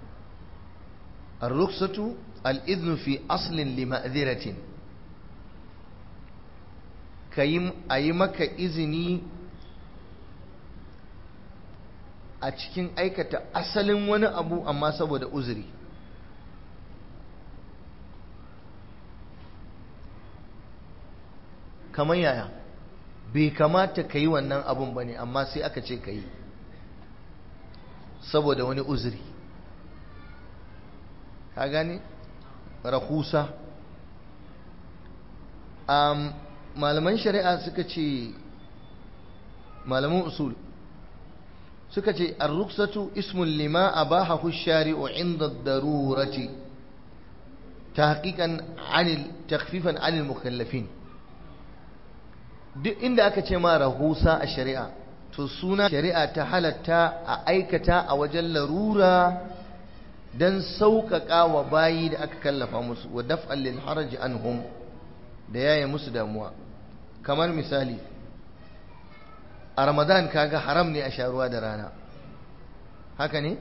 ar-ruksatu al-iznu fi aslin li ma'ziratin kayi ayi maka izini a cikin aikata asalin wani abu amma saboda uzuri kamar yaya bai kamata ka yi wannan abun ba ne amma sai aka ce ka yi saboda wani uzuri ka gane rahusa um, malaman shari'a suka ce malaman usul suka ce ar-ruksatu ismun lima abahahu shari'u inda darurati tahqiqan anil takhfifan anil mukallafin duk inda aka ce ma rahusa a shari'a to suna shari'a ta halatta a aikata a wajen larura dan sauƙaƙa wa bayi da aka kallafa musu wa daf'an lil haraji anhum da yaye musu damuwa kamar misali a ramadan kaga haram ne a sha ruwa da rana haka ne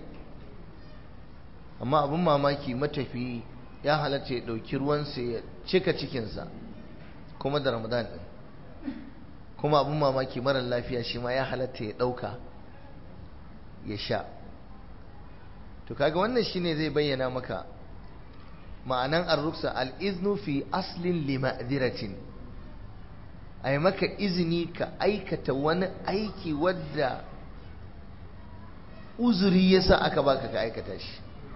amma abin mamaki matafi ya halatta ya ɗauki ruwansa ya cika cikinsa kuma da ramadan ɗin kuma abin mamaki marar lafiya shi ma ya halatta ya ɗauka ya sha to kaga wannan shine zai bayyana maka ma'anan ar-ruksa al-iznu fi aslin lima'diratin ai maka izini ka aikata wani aiki wadda uzuri yasa aka baka ka aikata shi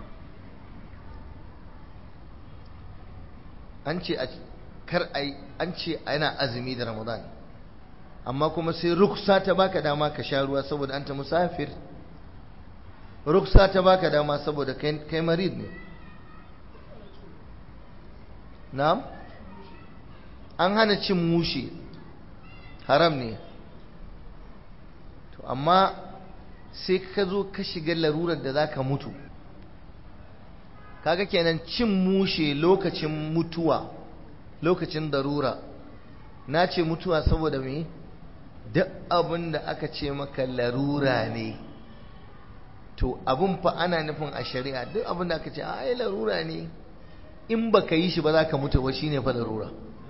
an ce kar ai an ce ana azumi da ramadan amma kuma sai ruksa ta baka dama ka sha ruwa saboda anta musafir ruksa ta baka dama saboda kai marid ne na'am an hana cin mushe haram ne to amma sai ka zo ka shiga larurar da zaka mutu kaga kenan cin mushe lokacin mutuwa lokacin darura na ce mutuwa saboda me duk abin da aka ce maka larura ne to abin fa ana nufin a shari'a duk abin da aka ce ai larura ne in baka yi shi ba za ka mutu ba shine fa larura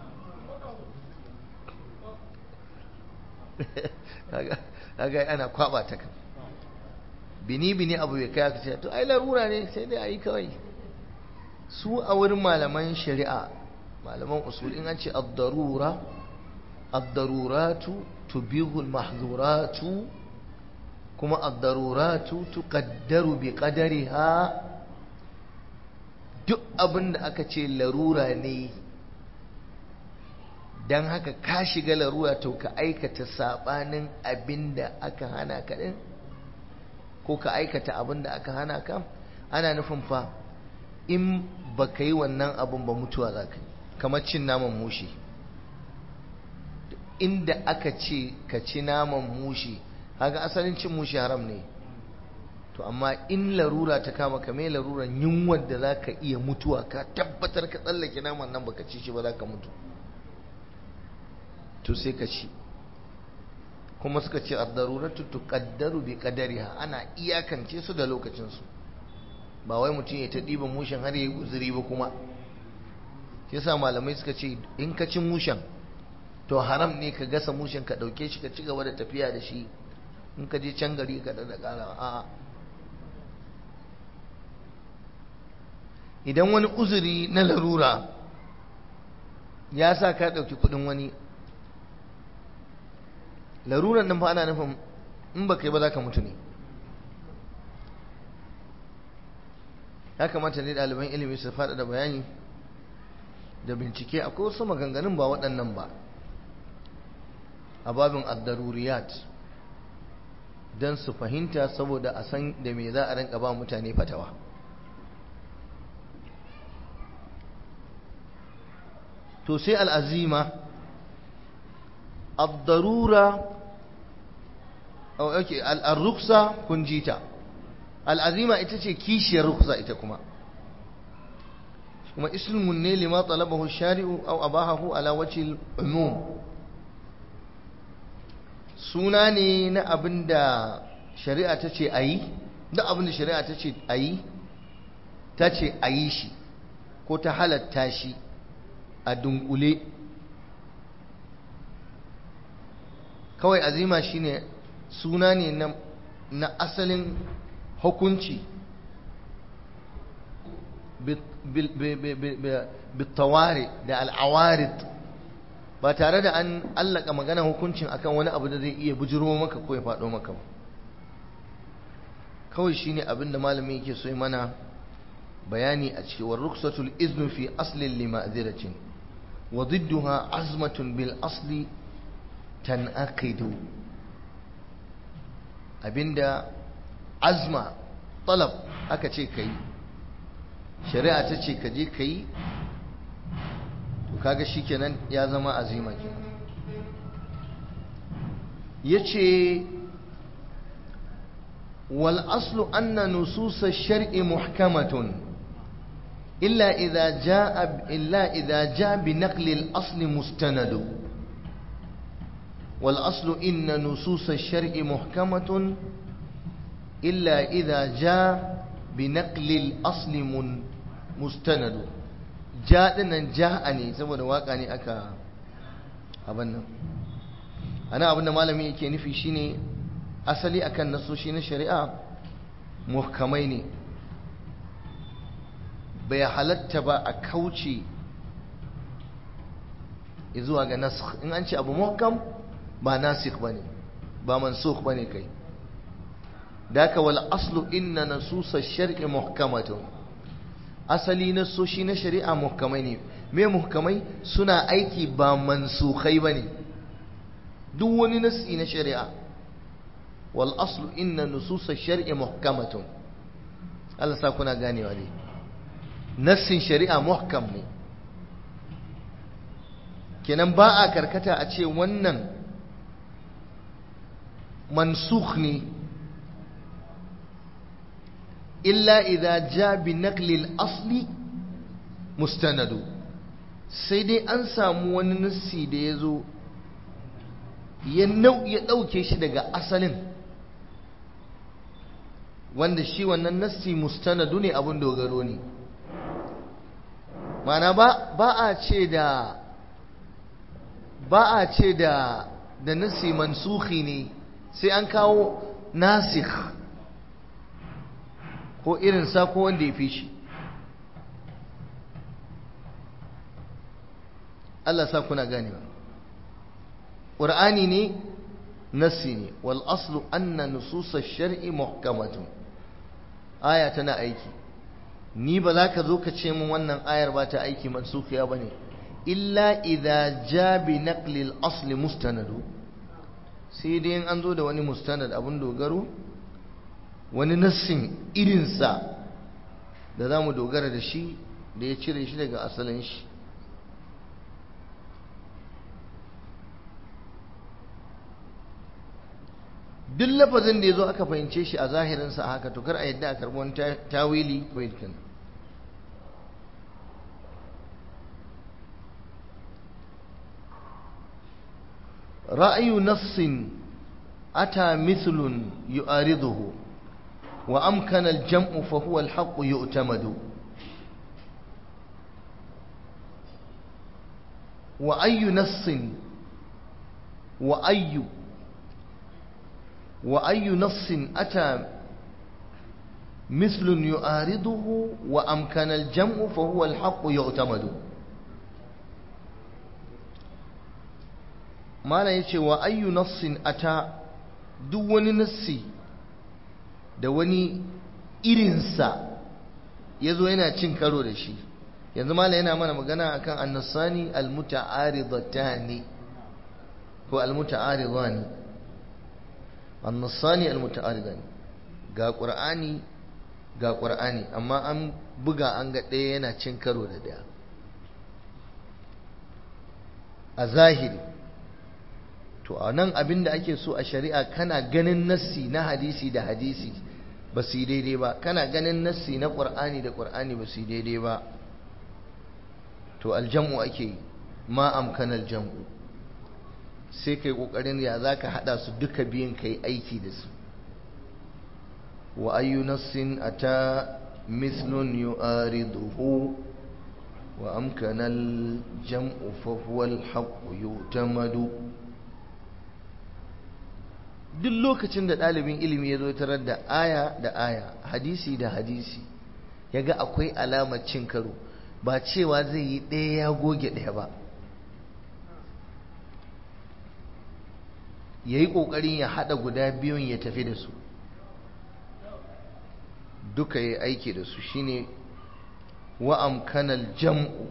kaga ana kwaba ta kan bini bini abu ya kai aka ce to ai larura ne sai dai ayi kawai su a wurin malaman shari'a malaman usul in an ce ad-darura ad-daruratu tubihu al-mahdhuratu kuma ad-daruratu tuqaddaru bi qadariha duk abin da aka ce larura ne don haka ka shiga larura to ka aikata sabanin abin da aka hana ka din ko ka aikata abin da aka hana ka ana nufin fa in ba ka yi wannan abin ba mutuwa za ka yi kamar cin naman mushi inda aka ce ka ci naman mushi haka asalin cin mushi haram ne to amma in larura ta kama ka mai laruran yunwar da za ka iya mutuwa ka tabbatar ka tsallake naman nan baka ci shi ba za ka mutu to sai ka ci kuma suka ce ad-daruratu tuqaddaru bi qadariha ana iyakance su da lokacin su ba wai mutum ya ta diba mushin har yayi guzuri ba kuma shi yasa malamai suka ce in ka ci mushin to haram ne ka gasa mushin ka dauke shi ka ci gaba da tafiya da shi in ka je can gari ka da kara a'a idan wani uzuri na larura ya sa ka ɗauki kuɗin wani laruran nan fa ana nufin in ba kai ba za ka mutu ne ya kamata ne ɗaliban ilimi su faɗa da bayani da bincike akwai wasu maganganun ba waɗannan ba a babin addaruriyat don su fahimta saboda a san da me za a rinka ba mutane fatawa to sai al'azima abdarura okay al'arruksa kun ji ta al'azima ita ce kishiyar ruksa ita kuma kuma ismun ne lima talabahu shari'u aw abahahu ala wajhi umum suna ne na abinda shari'a ta ce ayi da abinda shari'a ta ce ayi ta ce ayi shi ko ta halatta shi a dunkule kawai azima shine suna ne na asalin hukunci bitawari da al'awarid ba tare da an allaka magana hukuncin akan wani abu da zai iya bujiro maka ko ya faɗo maka ba kawai shine abin da malami yake so mana bayani a cikin wa ruksatul iznu fi aslin lima'ziratin wa didduha azmatun bil asli tanaqidu abinda azma talab aka ce kai shari'a ta ce ka je kai to kaga shikenan ya zama azima kenan yace wal aslu anna nusus ash-shar'i muhkamatun illa idha jaa illa idha jaa bi naqli al-asl mustanad wal aslu inna nusus ash-shar'i muhkamatun illa idha jaa bi naqli al-asl mustanad ja dinnan ja'a ne saboda waka ne aka abin nan ana abin da malami yake nufi shine asali akan nasoshi na shari'a muhkamai ne bai halatta ba a kauce zuwa ga nasakh in an ce abu muhkam ba nasikh bane ba mansukh bane kai daka wal aslu inna nasusa shar'i muhkamatun asali nasoshi na shari'a muhkamai ne me muhkamai suna aiki ba mansukhai bane duk wani nasi na shari'a wal aslu inna nusus shar'i muhkamatun Allah sa kuna ganewa ne nassin shari'a muhkam ne kenan ba a karkata a ce wannan mansukh ne illa idza ja bi naqli al-asli mustanadu sai dai an samu wani nassi da ya zo ya ɗauke shi daga asalin wanda shi wannan nassi mustanadu ne abin dogaro ne mana ba ba a ce da ba a ce da da nassi mansuhi ne sai an kawo nasikh ko irin sa ko wanda ya fi shi Allah sa kuna ganewa ƙur'ani ne nassi ne wal aslu anna nususa shar'i muhkamatun aya tana aiki ni ba za ka zo ka ce min wannan ayar ba ta aiki mansukhiya ba ne illa idza ja bi naqli al asli mustanadu sai dai an zo da wani mustanad abun dogaro wani nassin irinsa da za mu dogara da shi da ya cire shi daga asalin shi duk lafazin da ya zo aka fahimce shi a zahirinsa a haka to kar a yadda a karɓi wani tawili ko ilkin ra'ayu nassin ata mithlun yu'ariduhu wa amkana al-jam'u fa huwa al-haqqu yu'tamadu wa ayyu nassin wa ayyu وأي نص أتى مثل يعارضه وأمكن الجمع فهو الحق يعتمد ما لا يتي وأي نص أتى دون نصي دواني irinsa ya zo yana cin karo da shi yanzu mala yana mana magana akan annasani almuta'aridatani ko almuta'aridani annasani almuta'aridani ga qur'ani ga qur'ani amma an buga an ga ɗaya yana cin karo da ɗaya a zahiri to a nan abin da ake so a shari'a kana ganin nassi na hadisi da hadisi ba su yi daidai ba kana ganin nassi na ƙur'ani da ƙur'ani ba su yi daidai ba to aljam'u ake yi ma amkanal jam'u sai kai ƙoƙarin ya za ka haɗa su duka biyun ka yi aiki da su wa ayyu nassin ata mislun yu'ariduhu wa amkanal jam'u fa huwa al-haqqu yu'tamadu duk lokacin da ɗalibin ilimi ya zo tarar da aya da aya hadisi da hadisi ya ga akwai alamar cin karo ba cewa zai yi ɗaya ya goge ɗaya ba ya yi ƙoƙarin ya haɗa guda biyun ya tafi da su duka ya aiki da su shine wa'amkanal jam'u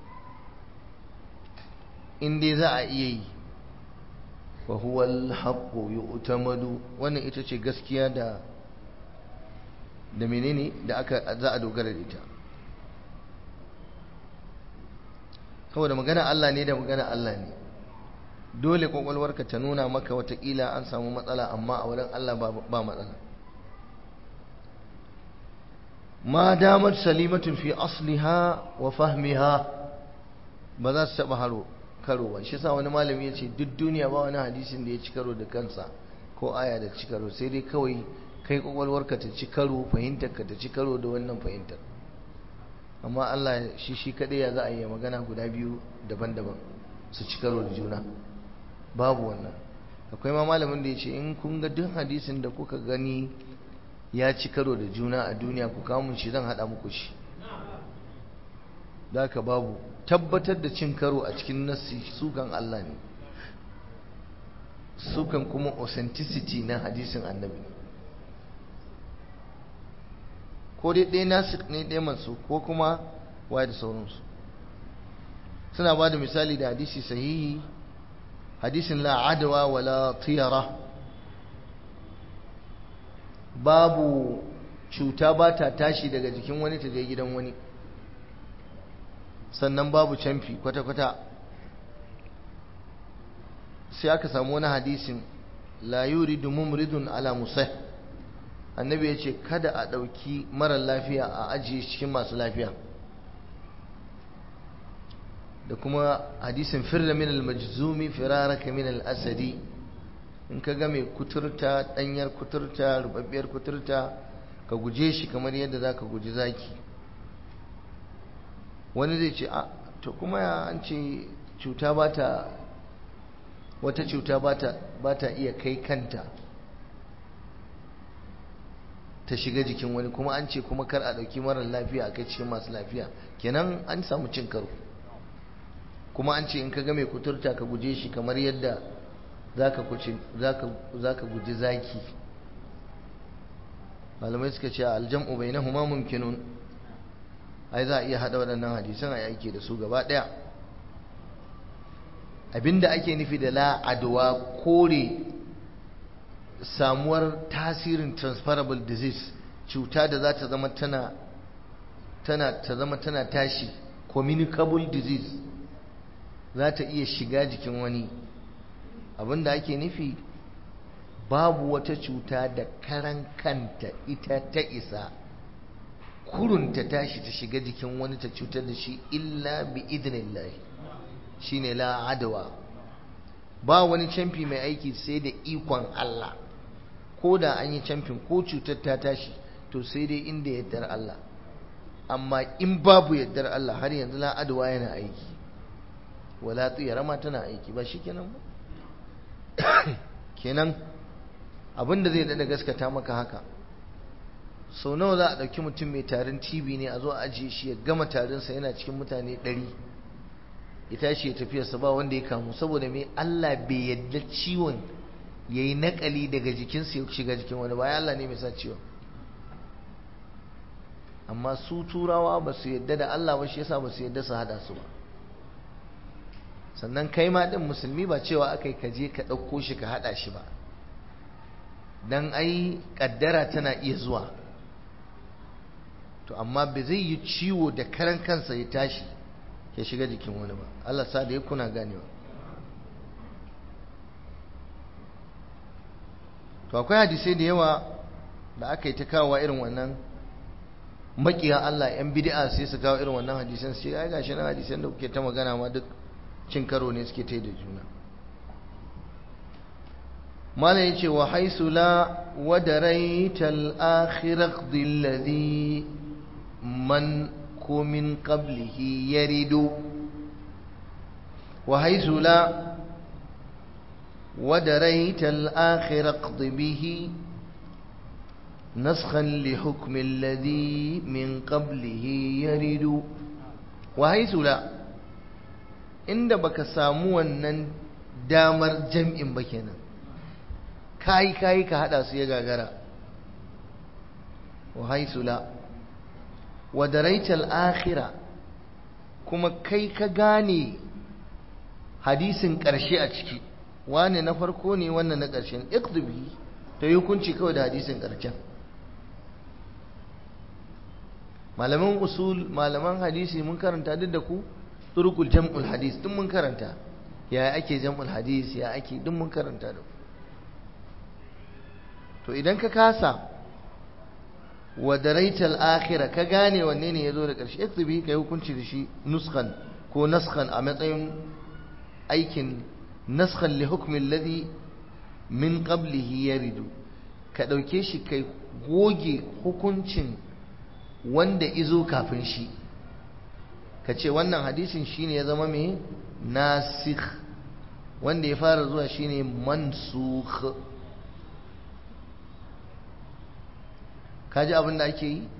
inda za a iya yi wa huwa alhaqqu yu'tamadu wannan ita ce gaskiya da da menene da aka za a dogara da ita saboda magana Allah ne da magana Allah ne dole kwakwalwarka ta nuna maka watakila an samu matsala amma a wurin Allah ba matsala ma damar salimatun fi asliha wa fahmiha ba za su taɓa haro karo ba shi sa wani malami ya ce duk duniya ba wani hadisin da ya ci karo da kansa ko aya da ci karo sai dai kawai kai kwakwalwarka ta ci karo fahimtarka ta ci karo da wannan fahimtar amma Allah shi shi kaɗai ya za a yi magana guda biyu daban-daban su ci karo da juna babu wannan akwai ma malamin da ya ce in kun ga duk hadisin da kuka gani ya ci karo da juna a duniya ku kamun shi zan haɗa muku shi da ka babu tabbatar da cin karo a cikin nassi sukan Allah ne sukan kuma authenticity na hadisin annabi ko dai ɗaya nasu ne ɗaya masu ko kuma waye da sauransu suna ba da misali da hadisi sahihi hadisin la adawa wala tiyara babu cuta ba ta tashi daga jikin wani ta je gidan wani sannan babu canfi kwata-kwata sai aka samu wani hadisin la yuridu mumridun ala musah annabi ya ce kada a ɗauki marar lafiya a ajiye cikin masu lafiya da kuma hadisin firra min al-majzumi firaraka min al-asadi in ka ga mai kuturta ɗanyar kuturta rubabbiyar kuturta ka guje shi kamar yadda za ka guji zaki wani zai ce a to kuma ya an ce cuta ba ta wata cuta ba ta iya kai kanta ta shiga jikin wani kuma an ce kuma kar a ɗauki marar lafiya a kai cikin masu lafiya kenan an samu cin karo kuma an ce in ka ga mai kuturta ka guje shi kamar yadda za ka guji zaki malamai suka ce aljam'u bai na huma mumkinun ai za a iya haɗa waɗannan hadisan a yake da su gaba ɗaya abinda ake nufi da la'adwa kore samuwar tasirin transferable disease cuta da za ta zama tana tana ta zama tana tashi communicable disease za ta iya shiga jikin wani abinda ake nufi babu wata cuta da karan kanta ita ta isa kurun ta tashi ta shiga jikin wani ta cutar da shi illa bi idnillahi shine la adawa ba wani camfi mai aiki sai da ikon Allah ko da an yi camfin ko cutar ta tashi to sai dai inda yaddar Allah amma in babu yaddar Allah har yanzu la adawa yana aiki wala tsiyara ma tana aiki ba shi kenan ba kenan abinda zai dada gaskata maka haka sau nawa za a ɗauki mutum mai tarin tv ne a zo a ajiye shi ya gama tarinsa yana cikin mutane ɗari ya tashi ya tafiyarsa ba wanda ya kamu saboda mai Allah bai yadda ciwon ya yi naƙali daga jikinsa ya shiga jikin wani ba Allah ne mai sa ciwon amma su turawa ba su yadda da Allah ba shi yasa ba su yadda su hada su ba sannan kai ma ɗin musulmi ba cewa aka yi kaje ka ɗauko shi ka haɗa shi ba don ai ƙaddara tana iya zuwa to amma ba zai yi ciwo da karan kansa ya tashi ya shiga jikin wani ba Allah sa da ya kuna ganewa to akwai hadisai da yawa da aka yi ta kawowa irin wannan makiya Allah yan bid'a sai su kawo irin wannan hadisan sai ai gashi nan hadisan da kuke ta magana ma duk cin karo ne suke ta da juna malam yace wa haisu la wadaraita al-akhirah alladhi man ko min qablihi yaridu wa haisu la ودريت الآخر اقض به نسخا لحكم الذي من قبله يرد وحيث لا inda baka samu wannan damar jam'in ba kenan kayi kayi ka hada su ya gagara wa haisula wa daraital akhira kuma kai ka gane hadisin ƙarshe a ciki wane na farko ne wannan na ƙarshen iqdubi ta yi hukunci kawai da hadisin ƙarshen malaman usul malaman hadisi mun karanta duk da ku turkul jam'ul hadis duk mun karanta ya ake jam'ul hadis ya ake duk mun karanta da ku to idan ka kasa wa daraital akhirah ka gane wanne ne yazo da ƙarshe iqtubi kai hukunci da shi nuskan ko naskan a matsayin aikin naskan li hukmi alladhi min qablihi yaridu ka dauke shi kai goge hukuncin wanda izo kafin shi ka ce wannan hadisin shine ya zama mai nasikh wanda ya fara zuwa shine mansukh kaji abin da ake yi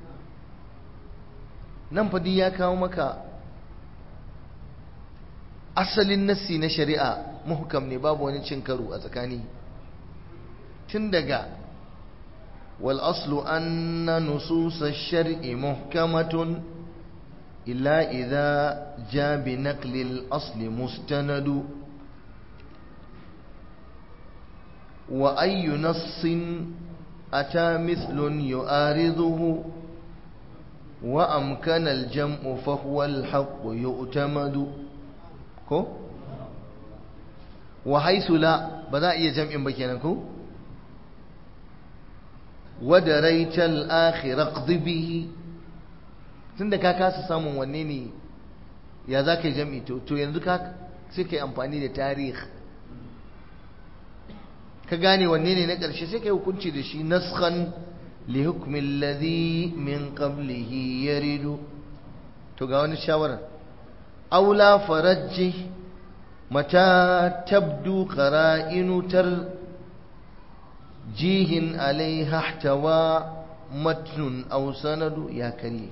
nan fadi ya kawo maka asalin nassi na shari'a muhkam ne babu wani cin karo a tsakani tun daga wal aslu anna nusus ash-shar'i muhkamatun illa idha ja bi naqli al-asli mustanadu wa ayyu nassin أتى مثل يؤارضه وأمكن الجمع فهو الحق يؤتمد كو وحيث لا بدا iya jam'in ba kenan ko ودريت الآخر اقض به tunda ka kasa samun wanne ne ya za ka yi jam'i to yanzu ka sai ka yi amfani da tarihi ka gane wanne ne na ƙarshe sai ka yi hukunci da shi naskhan li hukmin ladhi min qablihi yaridu to ga wani shawara aula farajji mata tabdu qara'inu tar jihin alaiha ihtawa matnun aw sanadu ya kare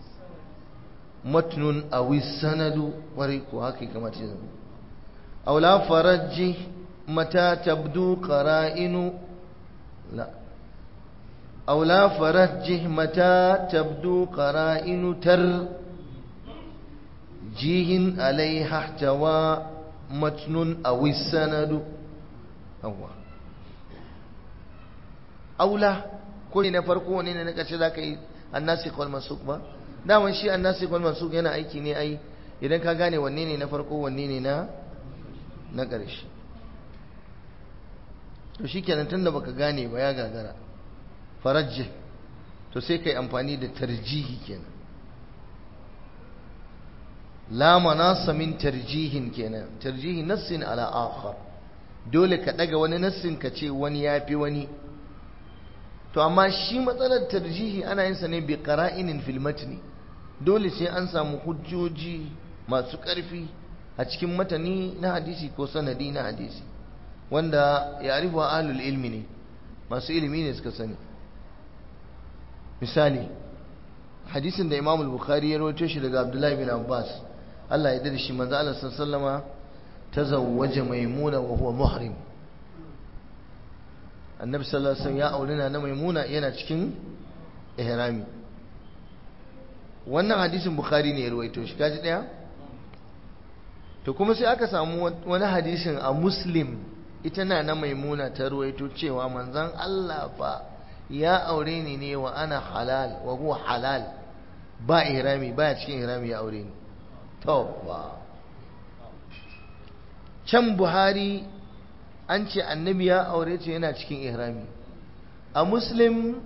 matnun aw sanadu wari ko haka kamata ya zama aula farajji متى تبدو قرائن لا أو لا فرجه متى تبدو قرائن تر جيه عليها احتوى متن أو السند أو أو لا كل نفرقوا ونين نكشف ذاك الناسخ والمنسوخ ba daman shi annasi wal mansukh yana aiki ne ai idan ka gane wanne ne na farko wanne ne na na ƙarshe to shikenan tunda baka gane ba ya gagara farajjih to sai kai amfani da tarjihi kenan la manasa min tarjihin kenan tarjihi nassin ala akhar dole ka daga wani nassin ka ce wani yafi wani to amma shi matsalar tarjihi ana yin sa ne bi qara'inin fil matni dole sai an samu hujjoji masu ƙarfi a cikin matani na hadisi ko sanadi na hadisi wanda ya arifa ahlul ilmi ne masu ilimi ne suka sani misali hadisin da imam al-bukhari ya rawaito shi daga abdullahi bin abbas Allah ya dade shi manzo Allah sallallahu tazawwaja maimuna wa huwa muhrim annabi sallallahu alaihi wasallam ya aurina na maimuna yana cikin ihrami wannan hadisin bukhari ne ya rawaito shi kaji daya to kuma sai aka samu wani hadisin a muslim ita na na maimuna ta ruwaito cewa manzon Allah fa ya aure ni ne wa ana halal wa huwa halal ba ihrami ba cikin ihrami ya aure ni to ba can buhari an ce annabi ya aure ce yana cikin ihrami a muslim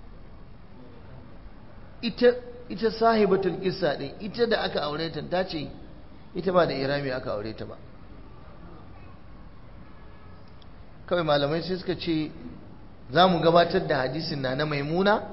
ita ita sahibatul qissa din ita da aka aure ta ta ce ita ba da ihrami aka aure ta ba kawai malamai sai suka ce za mu gabatar da hadisin na na maimuna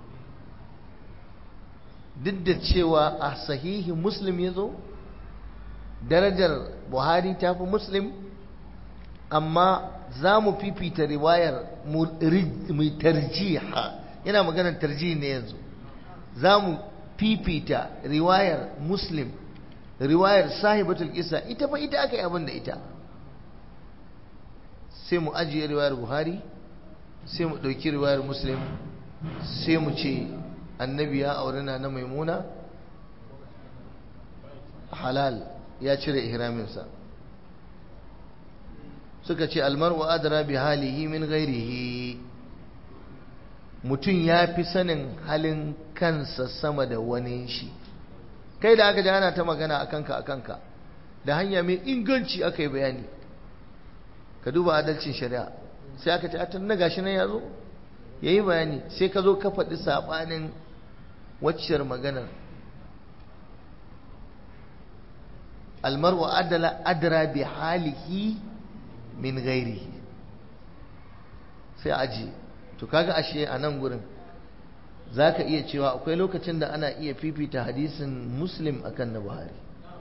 duk da cewa a sahihi muslim ya zo darajar buhari ta fi muslim amma za mu fifita riwayar mai tarjiha yana maganar tarjihi ne yanzu za mu fifita riwayar muslim riwayar sahibatul isa ita fa ita aka yi abin da ita sai mu ajiye riwayar buhari sai mu ɗauki riwayar muslim sai mu ce annabi ya aure na na maimuna halal ya cire ihraminsa suka ce almar'u adra bi halihi min ghairihi mutum ya fi sanin halin kansa sama da wani shi kai da aka ji ana ta magana a kanka a kanka da hanya mai inganci aka yi bayani ka duba adalcin shari'a sai aka ce atan na gashi nan ya zo ya yi bayani sai ka zo ka faɗi saɓanin waccar maganar almar'u adala adra bi halihi min gairihi sai aji to kaga ashe a nan gurin za ka iya cewa akwai lokacin da ana iya fifita hadisin muslim akan na buhari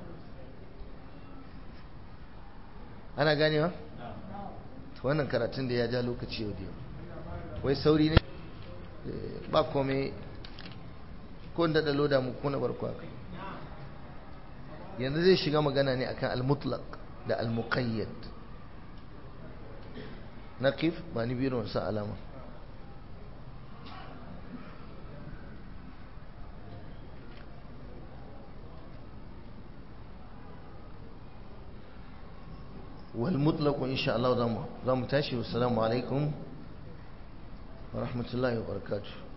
ana ganewa? wannan karatun da ya ja lokaci yau da yau wai sauri ne ba kome ko da loda mu kuna barko haka yanzu zai shiga magana ne akan al-mutlaq da al-muqayyad naqif ba ni biro sa alama والمطلق إن شاء الله ضمه ضم تاشي والسلام عليكم ورحمة الله وبركاته